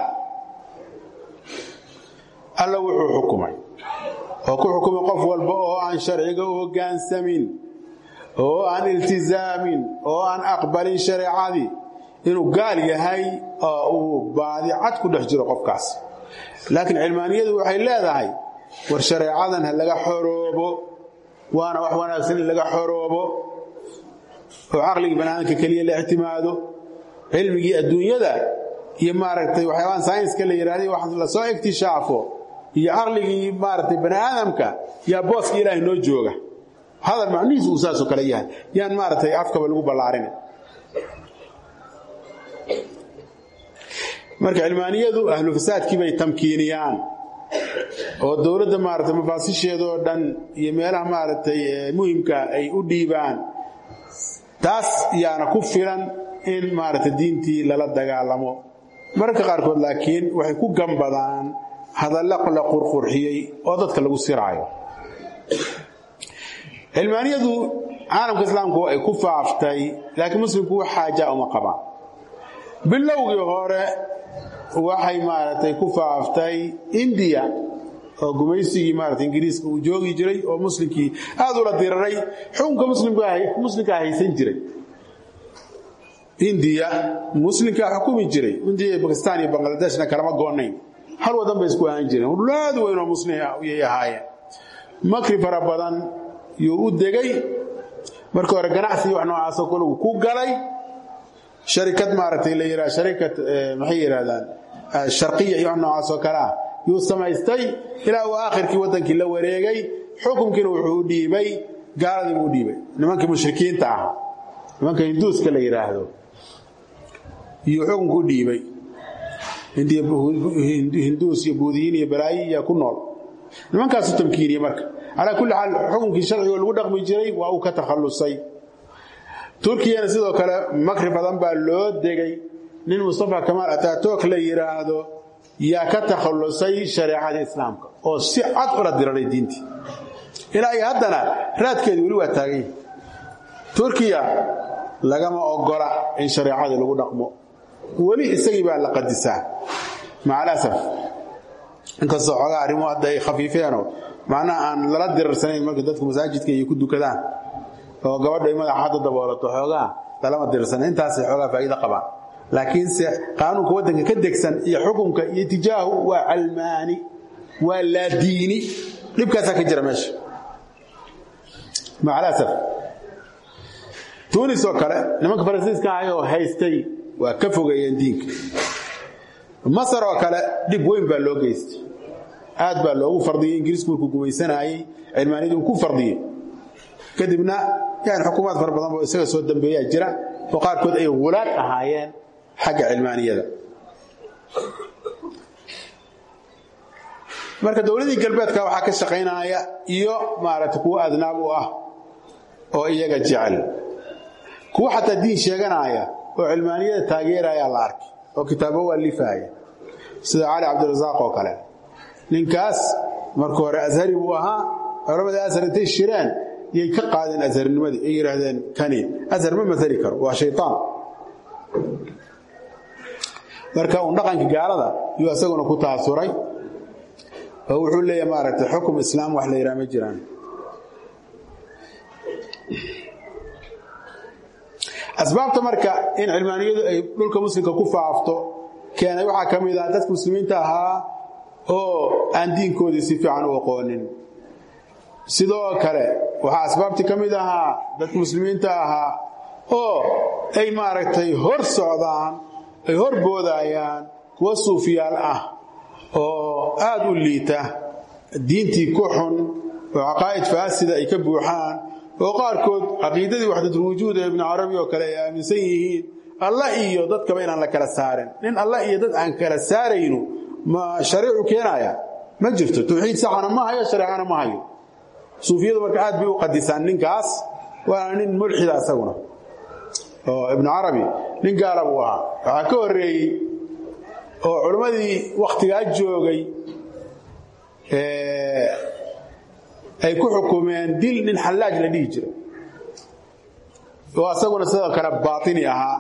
alla wuxuu xukumay oo ku xukumay qof walba oo aan sharciga u hoggaansamin oo aan iltizaamin oo aan aqbalin shareecadii inuu gaal yahay oo uu baadi cad ku dhex jiro qofkaas laakiin cilmaaniyadu waxay leedahay war shareecadan ha laga xoroobo waana wax wanaagsan in laga xoroobo oo caqligii banaadamka keliya la ictimaado cilmigii adduunyada iyo maaragtay waxyaabaan saynska la yidhahday wax lasoo iktishaafo iyo caqligii maaragtay bani aadamka yaa booska ilaahay noo jooga hadal macnihiisu uu saasoo kale yahay yaan maaragtay afkaba lagu ballaarin marka cilmaaniyadu ahlu fasaadkii bay tamkiiniyaan oo dowladda maaragtay mafaasisheedoo dhan iyo meelaha maaragtay muhimka ay u dhiibaan taas yaana ku filan in maaragtay diintii lala dagaalamo mararka qaarkood laakiin waxay ku gambadaan hadalla la qurqurxiyey oo dadka lagu siraayo cilmaaniyadu caalamka islaamku ay ku faaftay laakiin muslimku wax xaaja uma qabaan bilowgii hore waxay maaragtay ku faaftay indiya oo gumaysigii maarata ingiriiska uu joogi jiray oo muslimkii aad ula diraray xukunka muslimkaa haysan jiray indiya muslimkaa xukumi jiray indiya bakistan iyo bangladeshna kalama goonayn hal wadan bay isku ahaan jireen ulaad weyn oo muslimyay ahaayeen makri fara badan yuu u degay markii hore ganacsigii wax noocaasoo kaligu ku galay sharikad maaragtay la yidhaha sharikad maxay yidhahdaan sharqiya iyo wax noocaasoo kale ah yuu samaystay ilaa uu aakhirkii waddankii la wareegay xukunkiina wuxuu u dhiibay gaaladii buu u dhiibay nimankii mushrikiinta ah nimanka hinduuska la yidhaahdo iyuu xukunku u dhiibay hinduus iyo buudiyiin iyo balaayi iya ku nool nimankaasu tamkiiniye marka calaa kulli xaal xukunkii sharcigo lagu dhaqmi jiray waa uu ka takhallusay turkiyana sidoo kale makri badan baa loo degay nin mustafa kamaal atatok la yidhaahdo yaa ka takhallusay shareecadii islaamka oo si cad ula diraray diintii ilaa iyo haddana raadkeedi weli waa taagan yahi turkiya lagama ogola in shareecadii lagu dhaqmo weli isagii baa la qadisaa macalasaf inkastoo xoogaa arrimuhu hadda ay khafiifeenoo macnaha aan lala dirarsanayn marka dadku masaajidka iyo ku dukadaan oo gabadha ay madaxa hadda daboolato xoogaa lalama dirarsana intaasay xoogaa faa'iido qabaan laakiinse qaanuunka waddanka ka degsan iyo xukunka iyo tijaahu waa calmaani waa laadiini dhibkaasaa ka jira meesha macalasaf tunis oo kale nimanka faransiiska ahay oo haystay waa ka fogeeyeen diinka masar oo kale dhib weyn baa loo geystay aad baa loogu fardiyey ingiriisku markuu gumaysanayey cilmaaniyadii uu ku fardiyey kadibna yani xukuumaad fara badan oo isaga soo dambeeyaa jira oo qaarkood ay hulaad ahaayeen xagga cilmaaniyada marka dowladii galbeedka waxaa ka shaqaynaya iyo maaragtay kuwo adnaab u ah oo iyaga jecel kuwo xataa diin sheeganaya oo cilmaaniyada taageeraya la arkay oo kitaabo waa lifaaya sida cali cabdirasaaq oo kale ninkaas marka hore ashari buu ahaa culamada ashar intay shireen yay ka qaadeen asharnimadii ay yidhaahdeen kani ashar ma maali karo waa shaytaan marka uun dhaqanka gaalada yuu isaguna ku taasuray oo wuxuu leeyahay maaragtay xukum islaam wax la yidhaha ma jiraan asbaabta marka in cilmaaniyadu ay dhulka muslimka ku faafto keenay waxaa ka mid ah dadka muslimiinta ahaa oo aan diinkoodii si fiican u aqoonin sidoo kale waxaa asbaabtii ka mid ahaa dadka muslimiinta ahaa oo ay maaragtay hor socdaan ay hor boodayaan kuwa suufiyaal ah oo aad u liita diintii ku xun oo caqaa'id faasida ay ka buuxaan oo qaarkood caqiidadii waxdadulwujuud ee ibnu carabi oo kale ay aaminsan yihiin alla iyo dadkaba inaan la kala saarin nin alla iyo dad aan kala saaraynu ma shariicu keenaya ma jirto tawxiid saxana ma hayo shareecana ma hayo suufiyadu marka aad bay u qadisaan ninkaas waana nin mulxida isaguna oo ibnu carabi nin gaala buu ahaa waxaa ka horeeyey oo culimmadii wakhtigaa joogay ay ku xukumeen dil nin xallaaj la dhihi jira oo asaguna sidoo kale baatini ahaa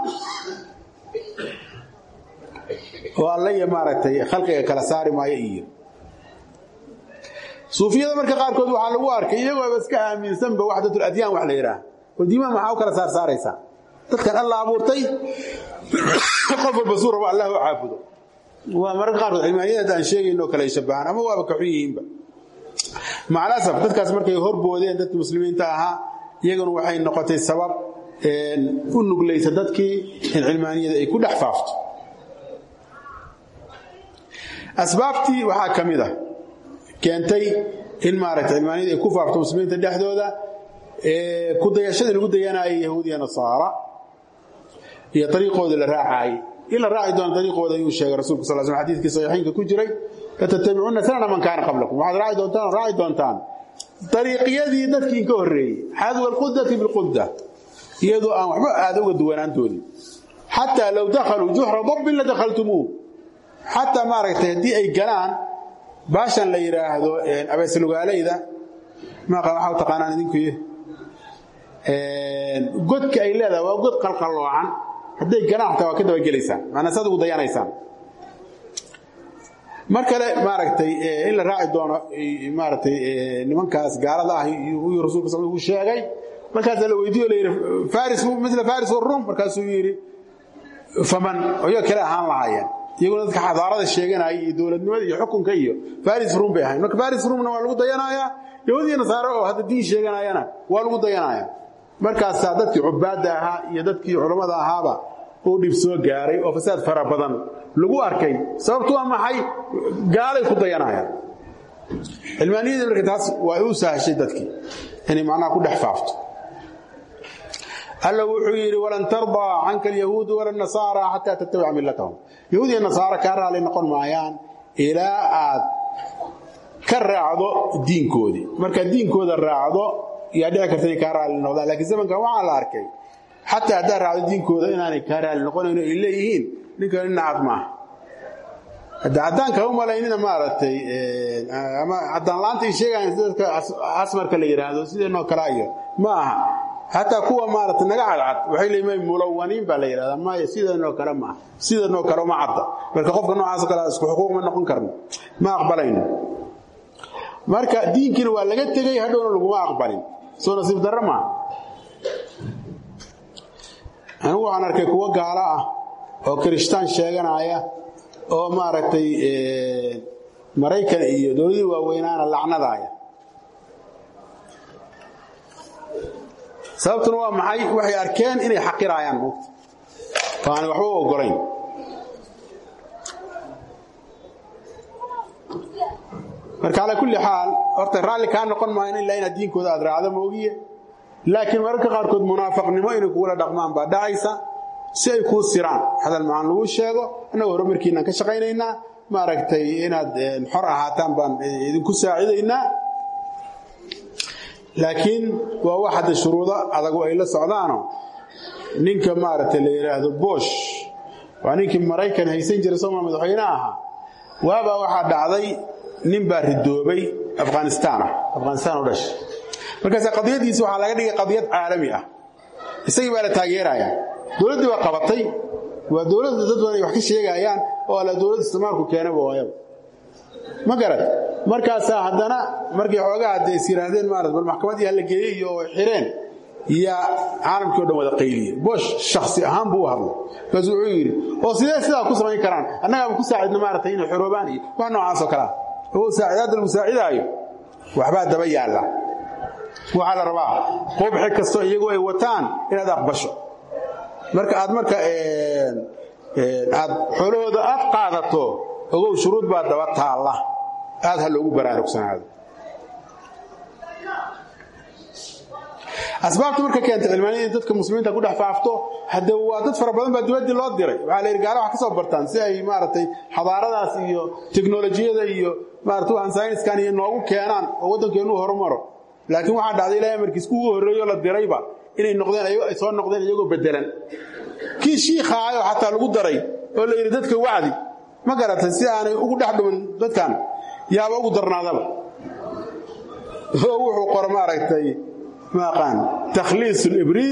oo alla iyo maaragtay khalqiga kala saari maayo iyo suufiyada marka qaarkood waxaa lagu arkay iyagooba iska aaminsanba waxdatul adyaan wax la yidhaah oo diimaha maxaa u kala saarsaaraysaa dadkan alla abuurtay qof walba suu rabo allah u caabudo waa mararka qaarkood cilmaaniyada aan sheegayno kale ay shabahaan ama waaba kaxun yihiinba macalasaf dadkaas markay horboodeen dadkii muslimiinta ahaa iyaguna waxay noqotay sabab u nuglaysa dadkii in cilmaaniyada ay ku dhex faafto asbaabtii waxaa ka mid a keentay in maaragtay cilmaaniyada ay ku faafto muslimiinta dhexdooda ku dayashadii lagu dayanaayay yahuudiya nasaara iyo ariiqoodii la raacaayey in la raaci doono ariiqooda ayuu sheegay rasulku sal sl xadiiskii saxiixaynka ku jiray latatabicuuna sanana man kaana qablakum waxaad raaci doontaan oo raaci doontaan dariiqyadii dadkii inka horreeyey xadwa alqudati bilquda iyadoo aan waxba aada uga duwanaantoodii xataa low dakhaluu juxra dabbin la dakhaltumuuh xataa maaragtay haddii ay galaan baashan la yidhaahdo abeeslugaalayda maaqa waxaa u taqaanaan idinkuy godka ay leedahay waa god qalqalloocan hadday galaan xataa waa ka dabagelaysaan maanaa saad ugu dayanaysaan mar kale maaragtay in la raaci doono maaragtay nimankaas gaalada ah uu rasulka sal uu sheegay markaasaa la weydiiyo la yidhi faris mila faris warum markaasuu yidhi faman oyo kale ahaan lahaayeen iyaguna dadka xadaarada sheeganaya iyo dowladnimada iyo xukunka iyo faris rum bay ahayn marka faris rumna waa lagu dayanayaa yahuudiya nasaare oo hadda diin sheeganayana waa lagu dayanaya markaasaa dadkii cubaadda ahaa iyo dadkii culammada ahaaba uu dhib soo gaaray oo fasaad fara badan lagu arkay sababtu waa maxay gaalay ku dayanayaan cilmaaniyadii marka taas waa u sahashay dadkii inay macnaha ku dhex faafto alla wuxuu yidhi walan tardaa canka alyahuudu wala nasaara xataa tattabica millatahum yahuud iyo nasaara kaa raali noqon maayaan ilaa aad ka raacdo diinkoodii markaad diinkooda raacdo yaa dhici karta inay kaa raali noqdaan lakiin zamankan waxaa la arkay xataa haddaad raacdo diinkooda inaanay kaa raali noqonayno ay leeyihiin ninkan nin nacad maaha hadda caddaanka u malaynina maaragtay ama caddaanlaanta ay sheegayan sida dadka asmarka la yidhaahdo sideenoo kale iyo ma aha xataa kuwa maaragtay naga cadcad waxay leeyihin mulawaniin baa la yidhahdaa maya sidanoo kale maaha sidanoo kale uma cadda marka qofka noocaasoo kale isku xuquuq ma noqon karno ma aqbalayno marka diinkiina waa laga tegey hadhowna laguma aqbalin soo nasiib darro maaha anigu waxaan arkay kuwo gaalo ah oo kirishtaan sheeganaya oo maaragtay maraykan iyo dowladii waaweynaana lacnadaaya sababtuna waa maxay waxay arkeen inay xaqiraayaan muugta oo aanay waxba u ogolayn marka calaa kulli xaal horta raalli kaa noqon maayan ilaa inaad diinkooda aad raacdo moogiye laakiin mararka qaarkood munaafaqnimo inay kugula dhaqmaan baa dhacaysa si ay kuu siraan hadal macaan lagu sheego annagoo horumarkiinaan ka shaqaynaynaa maaragtay inaad xor ahaataan baan idinku saacidaynaa laakiin waa wax hadda shuruudo adagu ay la socdaano ninka maaragtay la yidhaahdo bosh waa ninkii maraykan haysan jiray sooma madaxweyne ahaa waabaa waxaa dhacday nin baa ridoobay afghanistaan ah afghanistaan u dhashay markaas qadiyadiisi waxaa laga dhigay qadiyad caalami ah isagii baa la taageeraya dowladdii baa qabatay waa dowladda dad badan ay wax ka sheegayaan oo alla dowladda isticmaalku keenaba waayaba ma garad markaasaa haddana markay xoogaa hadda is yidhaahdeen maarat bal maxkamaddii hala geeyey iyo xireen yaa caalamkii o dhan wada qayliye bosh shaksi ahaan buu u hadlay markaasu wuxuu yidhi oo sidee sidaa ku samayn karaan annagaaba ku saacidna maaragtay inay xoroobaan iyo wax noocaasoo kalea oo saacidaadda lagu saacidaayo waxbaa daba yaalla waxaa la rabaa qubxi kastoo iyagu ay wataan inaad aqbasho marka aad marka aad xoolahooda aad qaadato ogow shuruud baa daba taalla aad ha loogu baraarugsanaado asbaabta marka keenta cilmaaniyada in dadka muslimiinta ku dhex faafto hadde waa dad fara badan baa dibaddii loo diray waxaa la yidhi gaala wax ka soo bartaan si ay maaragtay xadaaradaas iyo teknolojiyada iyo maarata waxaan sayniskan iyo noogu keenaan oo waddankeenu horumaro laakiin waxaa dhacday ilahay markiis kugu horreeyo la dirayba inay noqdeen ay soo noqdeen iyagoo bedelan kii shiikhaayoo xataa lagu daray oo la yidhi dadka wacdi ma garatay si aanay ugu dhex dhumin dadkan yaaba ugu darnaadaba oo wuxuu qoro maaragtay maaqaan takhliis libriis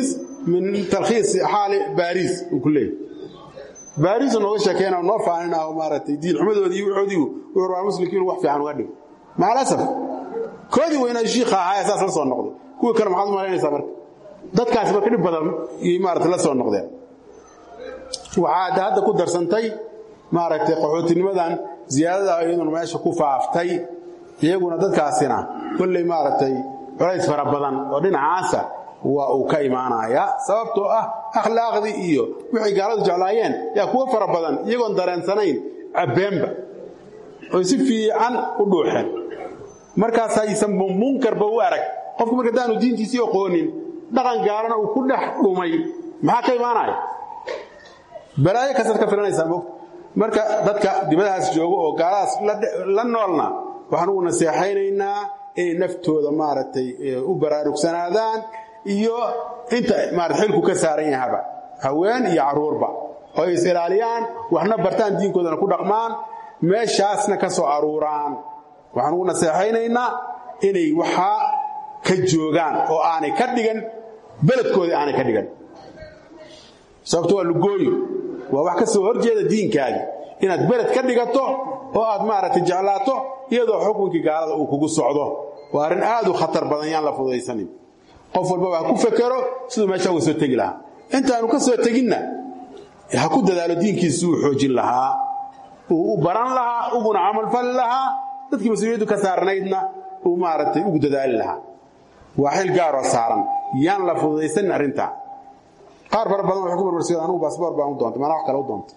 min talkhiisi xaali baariis uu ku leeyahy baariisu nooga sheekeyna noo faanin ah maaragtay diin xumadoodii iyo wuxoodii wuxuu rabaa muslimkii inuu wax fiican uga dhigo maalasaf koodii weynaa shiikha ahaa saas la soo noqday kuwii kale maxaad u malaynaysaa marka dadkaasi marka dhib badan iyo maaragtay la soo noqdeen waxaa hadda ku darsantay maaragtay qaxootinimadan ziyaadada iyaduna meesha ku faaftay iyaguna dadkaasina kolley maaragtay culays fara badan oo dhinacaasa waa uu ka imaanayaa sababtoo ah akhlaaqdii iyo wixay gaaladu jeclaayeen yaa kuwo fara badan iyagoon dareensanayn cabbeenba oy si fiican u dhuuxeen markaasaysan munkarba u arag qofku marka hadaanu diintiisii oqoonin dhaqan gaalana uu ku dhex dhumay maxaa ka imaanaya balaayo kasaad ka filanaysaa mog marka dadka dibadahaas joogo oo gaaladaas la noolna waxaan ugu naseexaynaynaa inay naftooda maaragtay u baraarugsanaadaan iyo inta maarata xilku ka saaran yahaba haween iyo carruurba oo ay is ilaaliyaan waxna bartaan diinkoodana ku dhaqmaan meeshaasna ka soo aruuraan waxaan ugu naseexaynaynaa inay waxaa ka joogaan oo aanay ka dhigan beledkoodii aanay ka dhigan sababto waa lugooyo waa wax ka soo horjeeda diinkaagi inaad beled ka dhigato oo aad maaragtay jeclaato iyadoo xukunkii gaalada uu kugu socdo waa arrin aad u khatar badan yaan la fudaysanin qof walbaba ha ku fekero siduu meesha uga soo tegi lahaa intaanu ka soo teginna ha ku dadaalo diinkiisu uu xoojin lahaa uu u baran lahaa uguna camalfali lahaa dadkii mas-uuliyaddu ka saarnaydna uu maaragtay ugu dadaali lahaa waa xil gaaroo saaran yaan la fududaysanin arrintaa qaar fara badan waxay ku barbarsiiyeen anugu baasboor baan u doontay maanaa wax kale u doontay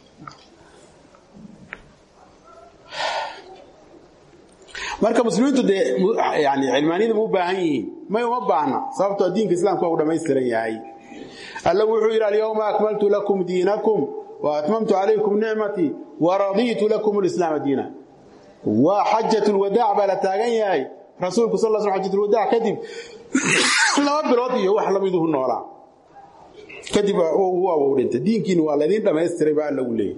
marka muslimiintu dee yani cilmaaniyada ma u baahan yihiin may uma baahna sababtoo diinka islaamka waa u dhammaystiran yahay alla wuxuu yidhi alyawma akmaltu lakum diinakum wa atmamtu calaykum nicmatii wa radiitu lakum lislaama diina waa xajat lwadaac baa la taagan yahay rasuulku sal sl xajat lwadaac kadib laba bilood iyo wax lamiduhu noolaa kadib waaba u dhintay diinkiina waa laydin dhammaystiray baa alla uu leeyahy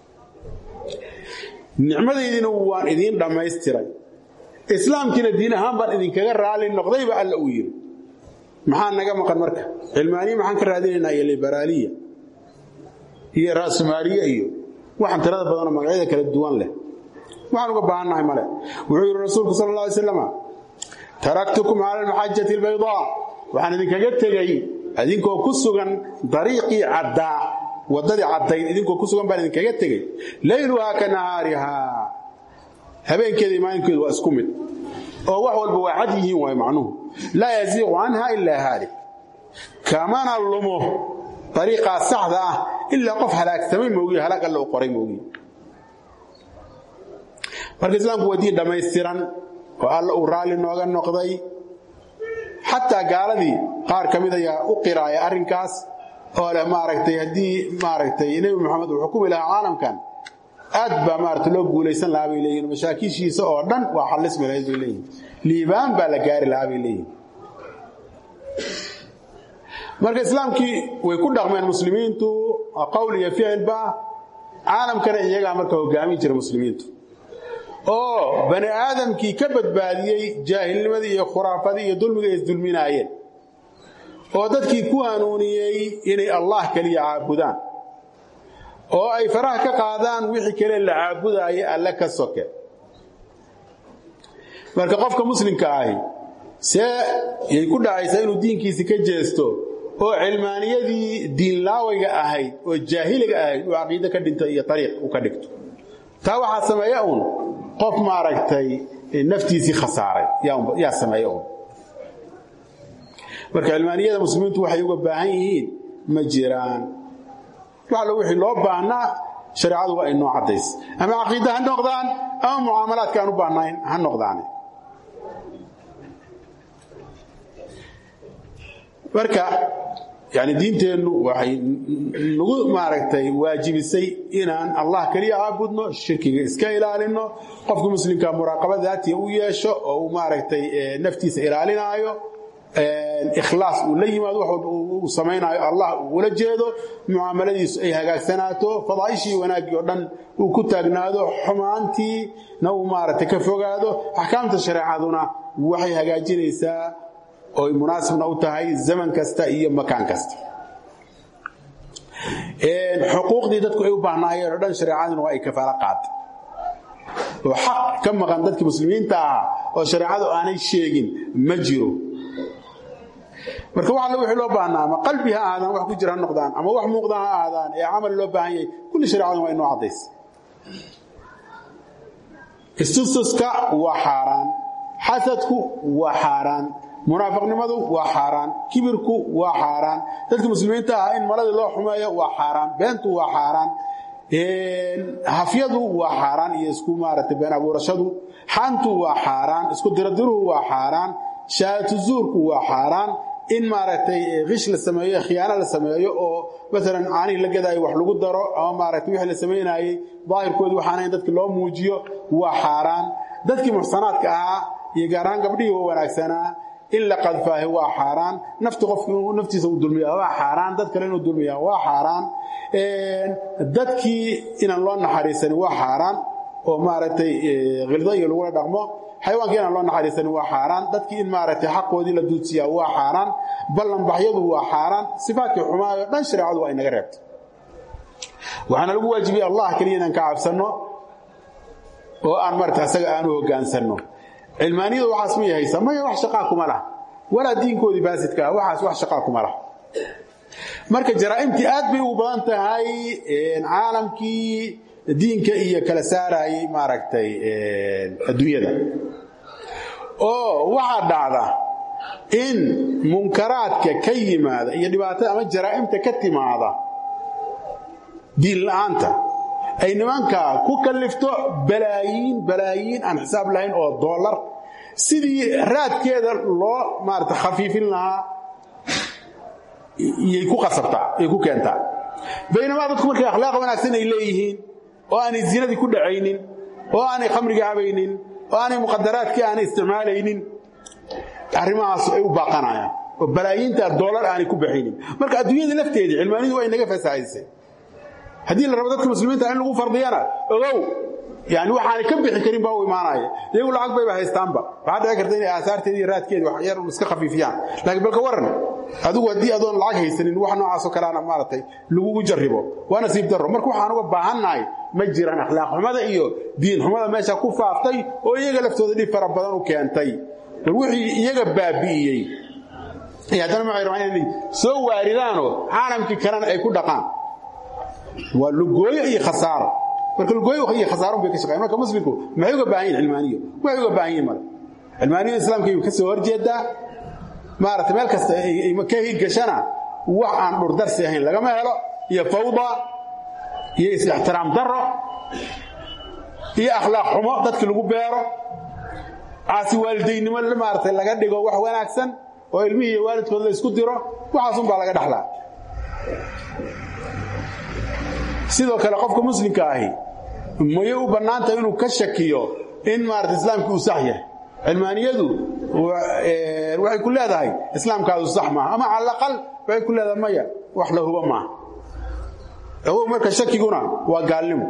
nicmadaydiina waan idiin dhammaystiray islaamkiina diin ahaan baan idinkaga raali noqdayba alla uu yidhi maxaa naga maqan marka cilmaaniya maxaan ka raadinaynaa iyo liberaaliya iyo ra'sumaaliye iyo waxaan tirada badanoo magacyada kala duwan leh waxaan uga baahannahay male wuxuu yidhi rasuulku sal alla alay slam taraktukum cala almaxajati albaydaa waxaan idinkaga tegey idinkoo ku sugan dariiqii caddaa waddadii caddayd idinkoo ku sugan baan idinkaga tegey layluhaa ka nahaarihaa habeenkeeda maalinkeedu waa isku mid oo wax walba waa cad yihiin waay macnuhu laa yasiiqu canha ilaa haalik kamana lumo dariiqaa saxda ah ilaa qof halaagsamay moogiye halaag alla u qoray moogiye marka islaamku waa diin dhammaystiran oo alla uu raalli nooga noqday xataa gaaladii qaar ka mid ayaa u qiraaya arrinkaas oo leh maaragtay haddii maaragtay nebi moxamed uu xukumi lahaa caalamkan aad baa maarata loo guulaysan lahaa bay leeyihin mashaakiishiisa oo dhan waa xallismi lahayd bay leeyihin liibaan baa la gaari lahaa bay leeyihin marka islaamkii way ku dhaqmeen muslimiintu qowl iyo ficilba caalamkana iyagaa marka hogaamin jira muslimiintu oo bani aadamkii ka badbaadiyey jaahilnimadii iyo khuraafadii iyo dulmiga ay isdulminaayeen oo dadkii ku hanuuniyey inay allah keliya caabudaan oo ay faraha ka qaadaan wixii kale la caabudaayo alle ka soke marka qofka muslimka ahi see yay ku dhacaysaa inuu diinkiisi ka jeesto oo cilmaaniyadii diinlaawayga ahayd oo jaahiliga ahayd uu caqiide ka dhinto iyo ariiq u ka dhigto taa waxaa sameeya uun qof maaragtay naftiisii khasaaray yaa sameeya uun marka cilmaaniyada muslimiintu waxay uga baahan yihiin ma jiraan waxallo wixii loo baahnaa shareecadu waa inoo caddays ama caqiida ha noqdaan ama mucaamalaadka aan u baahnayn ha noqdaan marka yani diinteennu waxay nagu maaragtay waajibisay inaan allah keliya caabudno shirkiga iska ilaalinno qofka muslimka muraaqaba daatiya u yeesho oo uu maaragtay naftiisa ilaalinaayo ikhlaas uu la yimaado wax walba uu samaynaayo allah uu ula jeedo mucaamaladiisu ay hagaagsanaato fadaa'ishii wanaaggii oo dhan uu ku taagnaado xumaantiina uu maaragtay ka fogaado axkaamta shareecaduna waxay hagaajinaysaa oy munaasibna u tahay zaman kasta iyo makaan kasta xuquuqdii dadku ay u baahnaayeen oo dhan shareecaduna waa ay kafaalo qaatay oo xaq ka maqan dadkii muslimiinta ahaa oo shareecadu aanay sheegin ma jiro marka wax alle wixii loo baahnaa ama qalbi ha ahaadaan wax ku jira ha noqdaan ama wax muuqda ha ahaadaan ee camal loo baahan yahay kulli shareecaduna waa inoo caddays istustuska waa xaaraan xasadku waa xaaraan munaafiqnimadu waa xaaraan kibirku waa xaaraan dadka muslimiinta ah in maladii loo xumeeyo waa xaaraan beentu waa xaaraan hafyadu waa xaaraan iyo isku maaragtay been abuurashadu xantu waa xaaraan isku diradiruhu waa xaaraan shahaadatu zuurku waa xaaraan in maaragtay kish la sameeyo khiyaano la sameeyo oo maalan caanihii la gadaayo wax lagu daro ama maaragtay wixii la samaynaayey daahirkoodi waxaana in dadka loo muujiyo waa xaaraan dadkii muxsanaadka ahaa iyo gaar ahaan gabdhihii waa wanaagsanaa in la qadfaahi waa xaaraan nafti qofku inuu naftiisa u dulmiya waa xaaraan dad kale inuu dulmiya waa xaaraan dadkii inaan loo naxariisanin waa xaaraan oo maaragtay khildo iyo lagula dhaqmo xayawaankii inaan loo naxariisanin waa xaaraan dadkii in maaragtay xaqoodii la duudsiyaa waa xaaraan ballanbaxyadu waa xaaraan sifaatkii xumaayo dhan shareecadu waa inaga reebtay waxaana lagu waajibiyey allah keliya inaan ka cabsanno oo aan marata asaga aanu hoggaansanno cilmaaniyadu waxaas ma yahaysa maya wax shaqaa kuma laha walaa diinkoodii baasidka ah waxaas wax shaqaa kuma laha marka jaraa'imtii aad bay ugu badan tahay caalamkii diinka iyo kala saarayay maaragtay adduunyada oo waxaa dhacda in munkaraadka ka yimaada iyo dhibaatada ama jaraa'imta ka timaada diin la'aanta ay nimanka ku kallifto balaayiin balaayiin aan xisaab lahayn oo dollar sidii raadkeeda loo maarata khafiifin lahaa iyay ku qasabtaa iyay ku keentaa baynamaa dadku markay akhlaaq wanaagsan ay leeyihiin oo aanay zinadii ku dhacaynin oo aanay khamriga cabaynin oo aanay muqadaraadkii aanay isticmaalaynin arrimahaas ay u baaqanayaan oo balaayiinta dollar aanay ku baxaynin marka adduunyada lafteedii cilmaanidu waa inaga fasahaysay haddii la rabo dadka muslimiinta in lagu fardiyana ogow yani waxaanay ka bixi karin baa u imaanaya iyagu lacag bayba haystaanba waxaa dhici karta inay aasaarteedi iyo raadkeedi wax yar iska khafiifiyaan laakiin balka waran adigu haddii adoon lacag haysanin wax noocaasoo kaleana maaragtay lagugu jarribo waa nasiib darro marka waxaan uga baahannahay ma jiraan akhlaaq xumada iyo diin xumada meesha ku faaftay oo iyaga laftooda dhib fara badan u keentay bal wixii iyaga baabi'iyey iyo haddana maxay rabaan inay soo waaridaanoo caalamkii kalena ay ku dhaqaan waa lugooyo iyo khasaaro marka lugooyo iyo khasaaro bay ka shaqeeyaan marka muslimku maxay uga baahan yihin cilmaaniyo waxay uga baahan yihin male cilmaaniyo islaamka ay ka soo horjeedaa maaragtay meel kasta ay ka higashana wax aan dhurdarsi ahayn lagama helo iyo fawda iyo is-ixtiraam darro iyo akhlaaq xumo dadki lagu beero caasi waalidaynimo maaragtay laga dhigo wax wanaagsan oo ilmihii iyo waalidkood la isku diro waxaasun baa laga dhaxlaa sidoo kale qofka muslimka ahi mayay u bannaantahay inuu ka shakiyo in maarata islaamkii uu sax yahay cilmaaniyadu waxay ku leedahay islaamkaadu sax maaha ama cala aqal waxay ku leedahay maya wax la huba maaha ogow marka shakiguna waa gaalnimo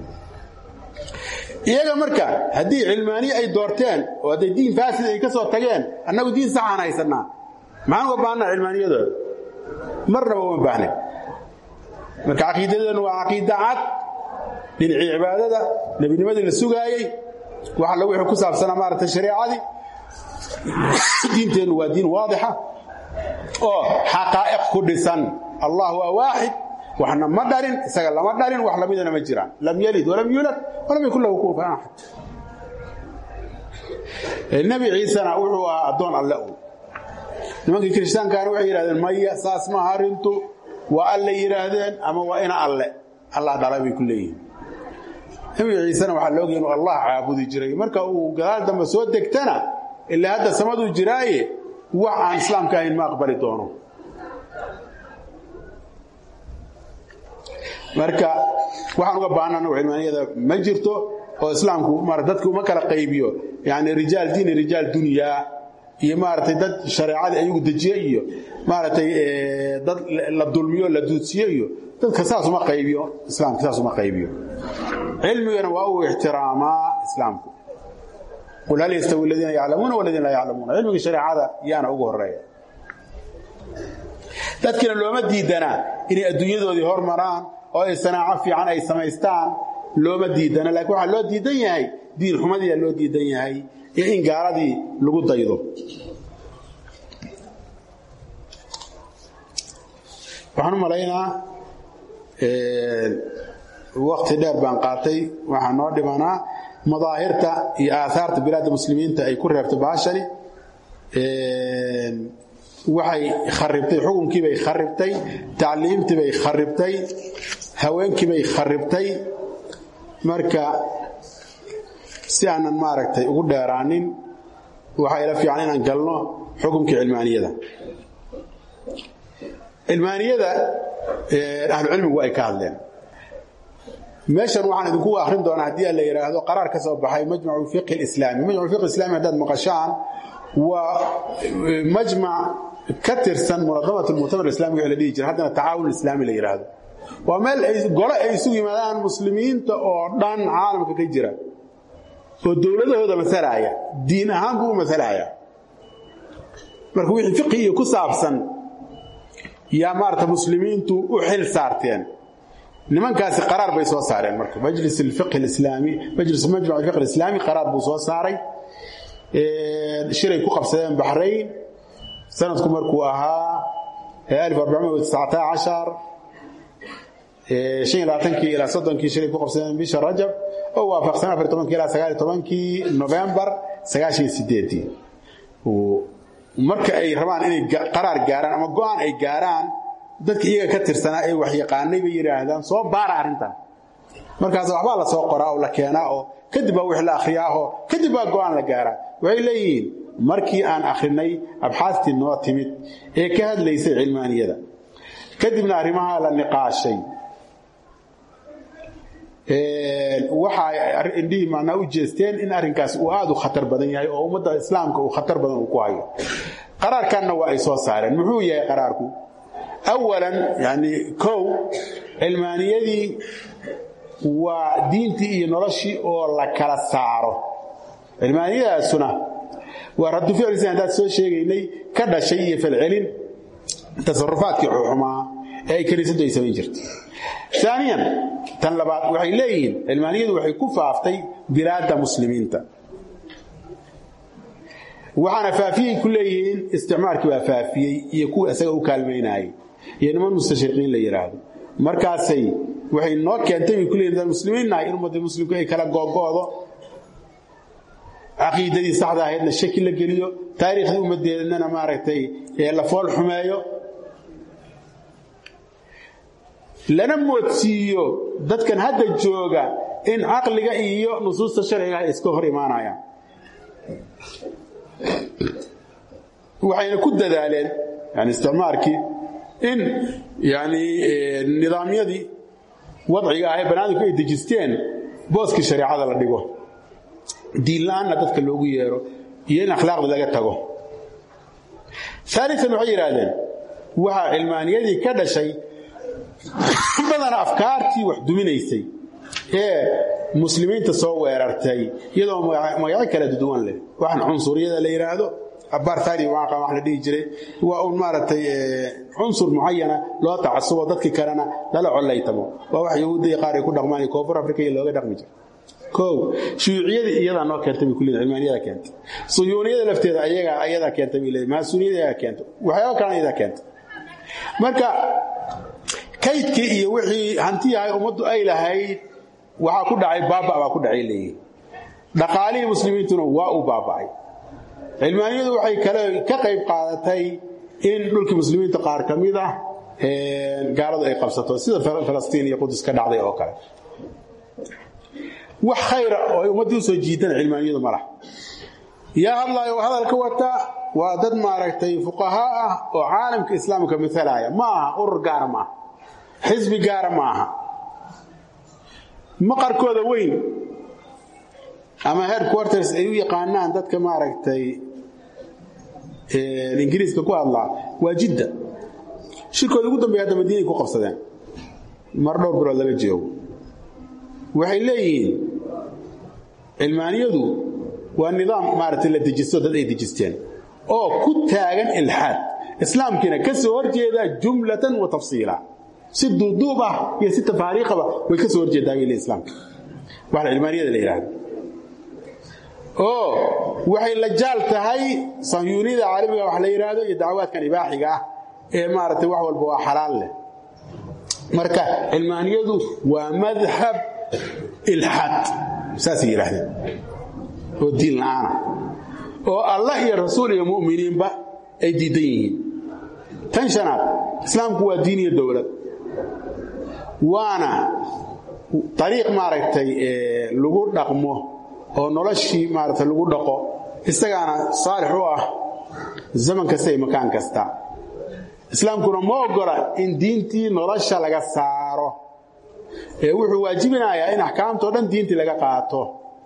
iyaga marka haddii cilmaaniye ay doorteen oo hadday diin faasid ay ka soo tageen annagu diin saxaan haysannaa maxaan uga baahnaa cilmaaniyadooda marnaba uma baahnayn marka caqiidadeenu waa caqiida cad dhinacii cibaadada nebinimadii la sugaayey wax alla wixii ku saabsanaa maaragtay shareecadii diinteennu waa diin waadixa oo xaqaa'iq ku dhisan allah waa waaxid waxna ma dhalin isaga lama dhalin wax lamidana ma jiraan lam yalid walam yulad walam yakun lahu kufuwan axad nebi ciisena wuxuu ahaa addoon alle u nimankii kirishtaankaana waxay yidhahdeen maya saas maaha arrintu waa alle yidhaahdeen ama waa ina alle allah dhalay bay ku leeyihin nebi ciisena waxaa la ogaya inuu allah caabudi jiray marka uu gadaal dambe soo degtana ilaa hadda samaduu jiraaye wax aan islaamka ahayn ma aqbali doono marka waxaan uga baahana anagu cilmaaniyada ma jirto oo islaamku mara dadka uma kala qaybiyo yani rijaal diini rijaal dunyaa iyo maaragtay dad shareecadii ayagu dejiye iyo maaragtay dad la dulmiyo la duudsiyo iyo dadka saas uma qaybiyo islaamka saas uma qaybiyo cilmigana waa uu ixtiraamaa islaamku qul hal yastawi aladiina yaclamuuna waladiina laa yaclamuuna cilmiga shareecada yaana ugu horeeya dadkina looma diidanaa inay adduunyadoodii hormaraan oo ay sanaaco fiican ay samaystaan looma diidana laakiin waxaa loo diidan yahay diin xumadiyaa loo diidan yahay iyo in gaaladii lagu daydo waxaan u malaynaa wakti dheer baan qaatay waxaa noo dhimanaa madaahirta iyo aahaarta bilaadda muslimiinta ay ku reebtay baashani waxay kharibtay xukunkiibay kharibtay tacliimtiibay kharibtay haweenkiibay kharibtay marka si aanan maaragtay ugu dheeraanin waxaa ila fiican inaan galno xukunkii cilmaaniyada cilmaaniyada ahlucilmigu ay ka hadleen meeshan waxaan idinku akrin doonaa haddii la yidhaahdo qaraar ka soo baxay majmacu fiqhi islaami majmacu fiqhi islami haddaad maqashaan waa majmac ka tirsan munadamat lmuctamar islamiga ee la dhihi jira haddana tacaawun islaami la yidhaahdo waa meel ay gole ay isugu yimaadaan muslimiinta oo dhan caalamka ka jira oo dowladahooda masalaya diin ahaan buu u masalaya marka wixii fiqhi iyo ku saabsan yaa maarata muslimiintu u xil saarteen nimankaasi qaraar bay soo saareen marka majlis alfiqh alislaami majlis majmac alfiqh alislaami qaraar buu soo saaray shiray ku qabsadeen baxrayn sanadku markuu ahaa kii ilaa soddonkii shiray ku qabsadeen bisha rajab oo waafaqsan afar tobankii ilaa sagaal tobankii novembar sagaashan sideedii marka ay rabaan inay qaraar gaaraan ama go-aan ay gaaraan dadka iyaga ka tirsanaa ee waxyaqaanay bay yidhaahdaan soo baara arrintan markaas waxbaa la soo qoraa oo la keenaa oo kadib baa wix la akhriyaaho kadib baa go-aan la gaaraa waxay leeyihiin markii aan akhrinay abxaastii noo timid ee ka hadlaysay cilmaaniyada kadibna arrimaha la niqaashay waxay indhihii macnaa u jeesteen in arrinkaas uu aad u khatar badan yahay oo ummadda islaamka uu khatar badan uu ku hayo qaraarkanna waa ay soo saareen muxuu yahay qaraarku awalan yani kow cilmaaniyadii waa diintii iyo noloshii oo la kala saaro cilmaaniyadaasuna waa raddu ficlisan haddaad soo sheegaynay ka dhashay iyo falcelin tasarufaadkii xumaa ee ay kaniisaddu ay samayn jirtay aaniyan tan labaad waxay leeyihiin cilmaaniyadu waxay ku faaftay bilaadda muslimiinta waxaana faafiyey ku leeyihiin isticmaalkii baa faafiyey iyo kuwa isaga u kaalmaynaayay iyo niman mustashriqiin la yidhaahdo markaasay waxay noo keentay bay ku leeyihin dad muslimiinnahay in ummadda muslimku ay kala googoodo caqiidadii saxda ahaydna shaki la geliyo taariikhdii ummaddeednana maaragtay la fool xumeeyo lana moodsiiyo dadkan hadda jooga in caqliga iyo nusuusta sharciga ay iska hor imaanayaan waxayna ku dadaaleen yani isticmaarkii in yani nidaamyadii wadciga ahee banaadamku ay dejisteen booskii shareecada la dhigo diinla-aanna dadka loogu yeero iyo in akhlaaqda laga tago aalian waxay yidhaahdeen waxaa cilmaaniyadii ka dhashay badana afkaartii wax duminaysay ee muslimiinta soo weerartay iyadoo magacyo kala duwan leh waxaan cunsuriyada la yidhaahdo abartadi wax la dhihi jiray waa un maaragtay cunsur mucayana loo tacasubo dadkii kalena lala collaytamo waa wax yahuudiya qaar ay ku dhaqmaan iyo koonfur africa iyo looga dhaqmi jira kow shuyuuciyadii iyadaa noo keentay bay kuleeyihin cilmaaniyada keentay suyuuniyada lafteeda ayaga ayadaa keentay bay leeyihin maasuuniyada ayagaa keentay waxyaaba kalena iyadaa keentay marka kaydkii iyo wixii hantiyahay ummaddu ay lahayd waxaa ku dhacay baaba baa ku dhacay leeyihin dhaqaalihii muslimiintuna waa u baaba'ay cilmaaniyadu waxay kale ka qayb qaadatay in dhulkii muslimiinta qaar ka mid ah gaaladu ay qabsato sida falastiin iyo qudus ka dhacday oo kale wax khayra oo ay ummaddii usoo jiidan cilmaaniyadu ma laha yaa hadlaayo hadalka wata waa dad maaragtay fuqahaa ah oo caalamka islaamka matalaya ma aha urur gaara ma aha xisbi gaara ma aha maqarkooda weyn ama headquarters ay u yaqaanaan dadka maaragtay ingiriiska ku hadlaa waa jidda shirkooda ugu dambeeya hadda madiinay ku qabsadeen mar dhowr bilood laga joogo waxay leeyihiin cilmaaniyadu waa nidaam maaragtay la dejisto dad ay dejisteen oo ku taagan ilxaad islaamkiina ka soo horjeeda jumlatan wa tafsiila si duuduub ah iyo si tafaariiqaba way ka soo horjeedaa bay leeyihin islaamka waxa cilmaaniyada la yidhaahdo oo waxay la jaal tahay sanyuuniyada caalamiga wax la yidhaahdo iyo dacwaadkan ibaaxiga ah ee maaragtay wax walba waa xalaal leh marka cilmaaniyadu waa madhab ilxaad saasay yidhaahdeen oo diin la'aana oo allah iyo rasuul iyo mu'miniinba ay diidan yihiin tan shanaad islaamku waa diin iyo dowlad waana ariiq maaragtay lagu dhaqmo oo noloshii maaragtay lagu dhaqo isagaana saalix u ah zaman kasta iyo makaan kasta islaamkuna ma ogola in diintii nolosha laga saaro ee wuxuu waajibinayaa in axkaamtao dhan diintii laga qaato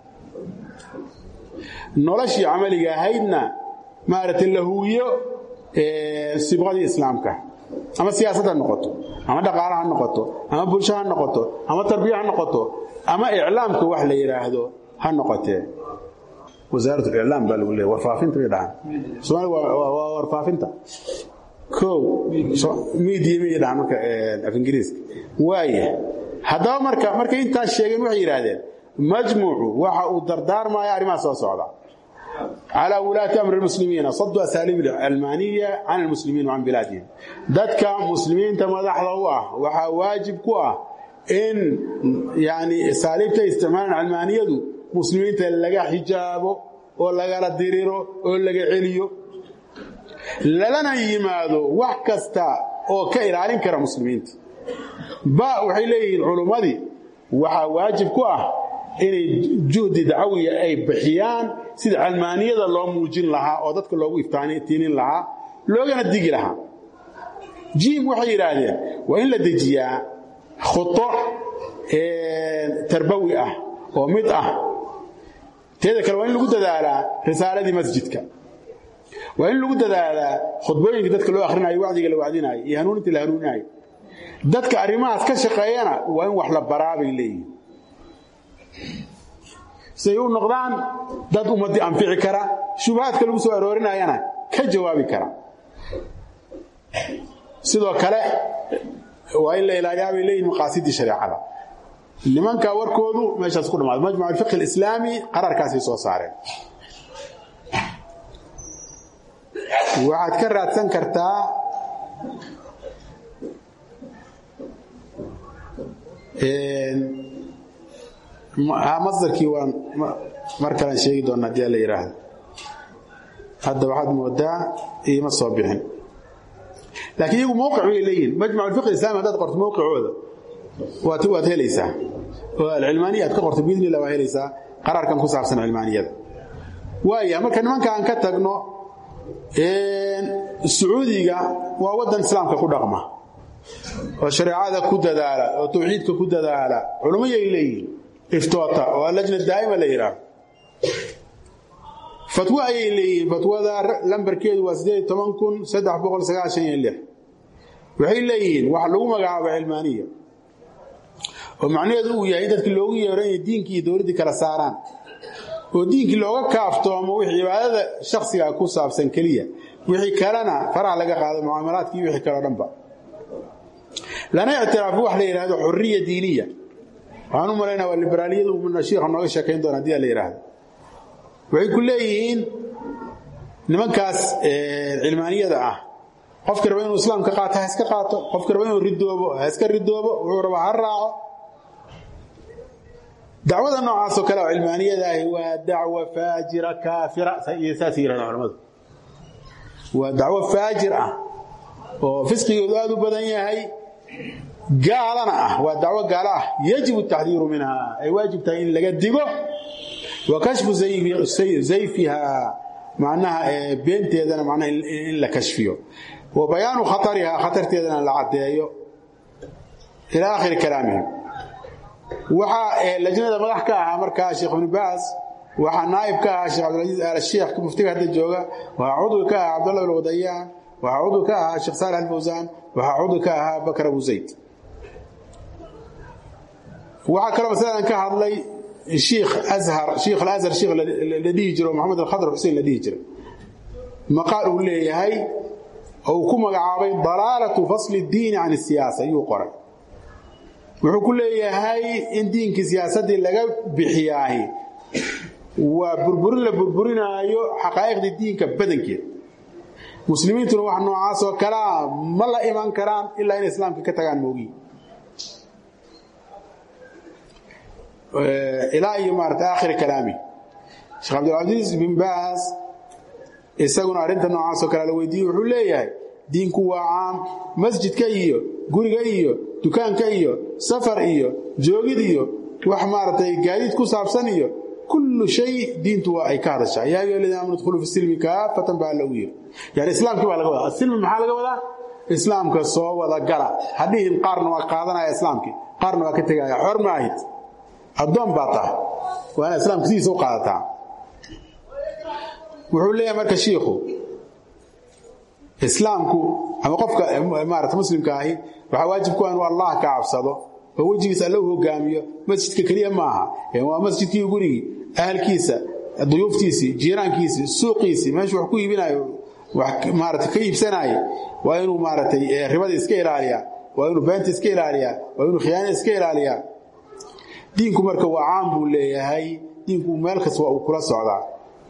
noloshii camaliga ahaydna maaragtay la huwiyo sibqadii islaamka ama siyaasad ha noqoto ama dhaqaale ha noqoto ama bulsho ha noqoto ama tarbiya ha noqoto ama iclaamka wax la yidhaahdo ha noqotee wasaarat iclaam baa lagu leeya warfaafinta bay dhahaan soomaaliga waa warfaafinta kow midiya miyay dhahaan marka af ingiriiska waaya haddaba marka markay intaas sheegeen waxay yidhaahdeen majmuucu waxa uu dardaarmaya arrimaha soo socda على ولاة أمر المسلمين صدوا أساليب العلمانية عن المسلمين وعن بلادهم ذاتك مسلمين تمدح الله وحا واجب كوا إن يعني أساليب استعمال العلمانية دو مسلمين تلقى حجابه ولقى الدريرو ولقى عليو للنا يمادو وحكستا oo ka ilaalin kara muslimiinta ba waxay leeyihiin culumadii waxa waajib ku ah inay juhdi dacawiya ay bixiyaan sida calmaaniyada loo muujin lahaa oo dadka loogu iftiinin lahaa loogana digi lahaa jiim waxay yidhaahdeen waa in la dejiyaa khuto tarbawi ah oo mid ah teeda kale waa in lagu dadaalaa risaaladii masjidka waa in lagu dadaalaa khudbooyinka dadka loo akhrinayo wacdiga la wacdinayo iyo hanuuninta la hanuuninayo dadka arrimahaas ka shaqeeyana waa in wax la baraa bay leeyihin siay u noqdaan dad ummadii anfici kara shubahaadka lagu soo aroorinayana ka jawaabi kara sidoo kale waa in la ilaaliyaa bay leeyihin maqaasidii shareecada nimanka warkoodu meeshaas ku dhamaada majmuc alfiqh alislaami qararkaasay soo saareen waxaad ka raadsan kartaa masdarkii waan mar kalaan sheegi doona hadii la yidhaahdo hadda waxaad moodaa iima soo bixin laakiin iyagu mowqic bay leeyihin majmac alfiq islami haddaad qorto mowqicooda waad waad helaysaa oo alcilmaaniya aad ka qorto biidni illah waa helaysaa qaraarkan ku saabsan cilmaaniyada waaya marka nimanka aan ka tagno sacuudiga waa waddan islaamka ku dhaqma oo shareecada ku dadaala oo tawxiidka ku dadaala culumayay leeyihin iftoota oo allajna daa'ima la yidhaahdo fatwo ayay leeyihiin fatwada lambarkeedu waa sideed toban kun saddex boqol sagaashan iyo lix waxay leeyihiin waxa lagu magacaabo cilmaaniya oo macnaheedu uu yahay in dadkii loogu yeero inay diinkii iyo dowladdii kala saaraan oo diinkii looga kaaftoomo wixii cibaadada shakhsiga ku saabsan keliya wixii kalena faraha laga qaado mucaamalaadkii wixii kaleo dhanba lana ictiraafo wax la yidhahdo xuriya diiniya waxaan u malaynaa waa liberaaliyadu umana shiikha nooga sheekayn doona hadii la yidhaahdo waxay ku leeyihiin nimankaas cilmaaniyada ah qofkii raba inuu islaamka qaato ha iska qaato qofkii raba inuu ridoobo ha iska ridoobo wuxuu rabaa ha raaco dacwada noocaasoo kale oo cilmaaniyada ahi waa dacwa faajira kaafira iyo saas yidhahda culamadu waa dacwo faajir ah oo fisqigoodu aad u badan yahay gaalana ah waa dacwo gaalo ah yajibu taxdiiru minha ay waajib tahay in laga digo wa kashfu zayfiha macnaha beenteedana macnaha in la kashfiyo wa bayaanu khatariha khatarteedana la caddeeyo ila aakhiri kalaamihim waxaa lajnada madax ka ahaa markaa sheekh ibnu baas waxaa naa'ib ka ahaa sheekh cabdilcaziiz aal sheekh muftiga hadda jooga waxaa cudwi ka ahaa cabdullah ibn wadayaan waxaa cudwi ka ahaa sheekh saalax alfawsaan waxaa cudwi ka ahaa bakar abu zayd waxaa kaloo masaladan ka hadlay shiikh ashar shiikh alashar shiikh la dhihi jiro maxamed alkhadr xuseen la dhihi jira maqaal uu leeyahay oo uu ku magacaabay dalaalatu fasli اdiini can الsiyaasa ayuu qoray wuxuu ku leeyahay in diinkii siyaasaddii laga bixiyaahi waa burburin la burburinaayo xaqaa'iqdii diinka badankeed muslimiintuna wax noocaas oo kalea ma la iman karaan ilaa inay islaamka ka tagaan moogiin ilaa iyo maarata aakhiri kalaami sheekh cabdilcasiis bin baas isaguna arrinta noocaasoo kale la weydiiyey wuxuu leeyahay diinku waa caam masjidka iyo guriga iyo dukaanka iyo safar iyo joogid iyo wax maaragtay gaadiid ku saabsan iyo kullu shay diintu waa ay ka hadashaa yaa ayuha aladiina amanu dkhuluu fi silmi kaafatan baa lagu yiri yani islaamkii baa laga wadaa asilmi maxaa laga wadaa islaamka soo wada gala hadhihin qaarna waa qaadanaya islaamkii qaarna waa ka tegaya xor ma ahid addoon baa tahay waa inaad islaamka sidiisa u qaadataa wuxuu leeyahay marka shiikhu islaamku ama qofka maarata muslimka ahi waxaa waajib ku ah inuu allah ka cabsado oo wejigiisa alla u hogaamiyo masjidka keliya maaha waa masjidkii gurigii ahalkiisa duyuuftiisii jiiraankiisii suuqiisii meeshu wax ku iibinayo wax maarata ka iibsanaaye waa inuu maaratay ribada iska ilaaliyaa waa inuu beenta iska ilaaliyaa waa inuu khiyaana iska ilaaliyaa diinku marka waa caam buu leeyahay diinku meel kasta waa uu kula socdaa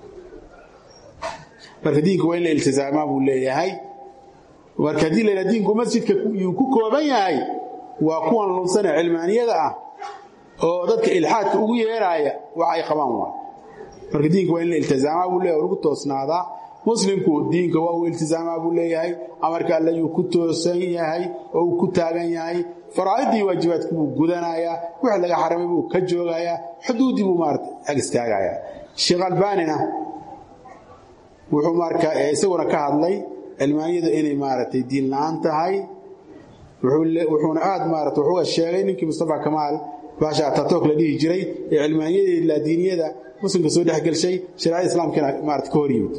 marka diinku waa in la iltizaamaa buu leeyahay marka haddii la yidhaha diinku masjidka yuu ku kooban yahay waa kuwan lunsane cilmaaniyada ah oo dadka ilxaadka ugu yeeraaya wax ay qabaan waa marka diinka waa in la iltizaamaa buu leeyahay lagu toosnaadaa muslimku diinka waa uu iltizaamaa buu leeyahay amarka alle yuu ku toosan yahay oo uu ku taagan yahay faraa'idii waajibaadku buu gudanayaa wix laga xaramay buu ka joogayaa xuduuddii buu maarata ag istaagayaa sheekh albaanina wuxuu marka isaguna ka hadlay cilmaaniyadu inay maaragtay diin la-aan tahay wuxuuna aad maarata wuxuuga sheegay ninkii mustafa kamaal baasha atatook la dhihi jiray ee cilmaaniyada laadiiniyada muslimka soo dhexgelshay shareecada islaamkana maarata ka hor yimid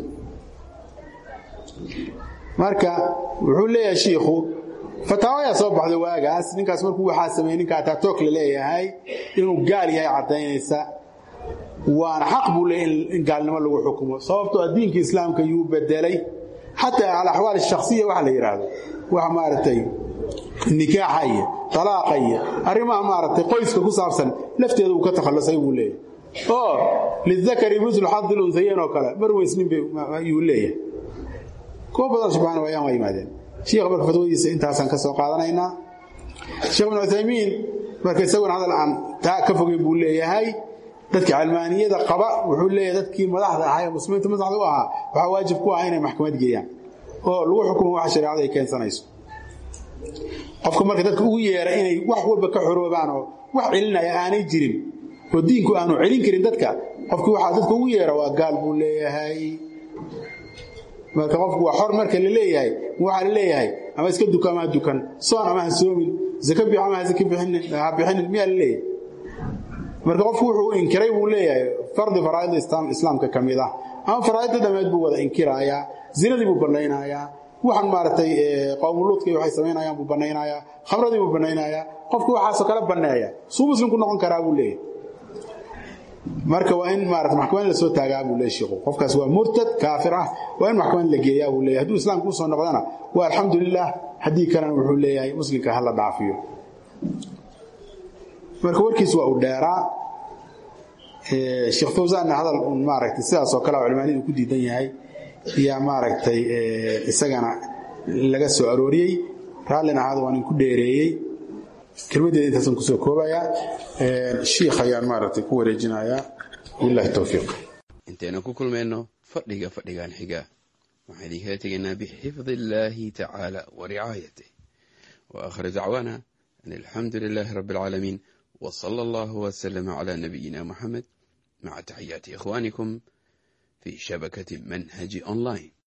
marka wuxuu leeyahay shiikhu fataawayaa soo baxday waagaas ninkaas markuu waxaa sameeyey ninka atatook la leeyahay inuu gaal yahay caddaynaysa waana xaq buu leeyahy in gaalnimo lagu xukumo sababtoo diinka islaamka yuu bedelay xataa alaxwaal shakhsiya waxa la yidhaahdo wax maaragtay nikaaxa iyo talaaqa iyo arrimaha maaragtay qoyska ku saabsan lafteeda uu ka takhallusay buu leeyahay oo lidakari mislu xadi lunhayeyn oo kale mar weysnin bayuu leeyahay kuwa badan subxana wayaan waa yimaadeen shiikha marka fatwadiisa intaasaan ka soo qaadanaynaa sheekh ibnu cuthaymiin marka isaguna hadal aan taa ka fogeyn buu leeyahay dadka calmaaniyada qaba wuxuu leeyahay dadkii madaxda ahaa ee muslimiinta madaxda u ahaa waxaa waajib ku ah inay maxkamad geeyaan oo lagu xukumo waxa shareecada ay keensanayso qofka marka dadka ugu yeera inay wax walba ka xoroobaan oo wax celinaya aanay jirin oo diinku aanu celin karin dadka qofkii waxaa dadka ugu yeera waa gaal buu leeyahay marka qofku waa xor marka la leeyahay waxaa la leeyahay ama iska duka ama ha dukan soon ama ha soomin zaka bix ama ha zaka ha bixinin miyaa la leeyahay marka qofku wuxuu inkiray buu leeyahay fardi faraa'id islaamka ka mid ah ama faraa'idda dhammeed buu wada inkirayaa zinadii buu bannaynayaa waxaan maaragtay qowmuluudkii waxay samaynayaan buu bannaynayaa khamradii buu bannaynayaa qofku waxaasoo kale banneeya suu muslimku noqon karaa buu leeyahay marka waa in maarata maxkamad la soo taagaa buu leeyahay sheekhu qofkaas waa murtad kaafir ah waa in maxkamad la geeyaa buu leeyahay hadduu islaamku usoo noqdana waa alxamdulilah haddii kalena wuxuu leeyahay muslimka ha la dhaafiyo marka warkiis waa u dheeraa sheekh fawsaanna hadal un maaragtay sidaasoo kale oo cilmaaniyadu ku diidan yahay yaa maaragtay isagana laga soo arooriyey raallin ahaada waan inku dheereeyey kelmaddeeda intaasaan kusoo koobayaa shiikh ayaan maaragtay ku wareejinayaa billahi towfiiq intaynu ku kulmayno fadhiga fadhigan xiga waxaan idinkala tegaynaa bixifdi illaahi tacaala wa ricaayatih wa aakhir dacwaana an alxamdu lilaahi rabbi alcaalamiin wa sala allahu wasalama calaa nabiyina muxamed maca taxiyaati ikhwaanikum في شبكة منهج أونلاين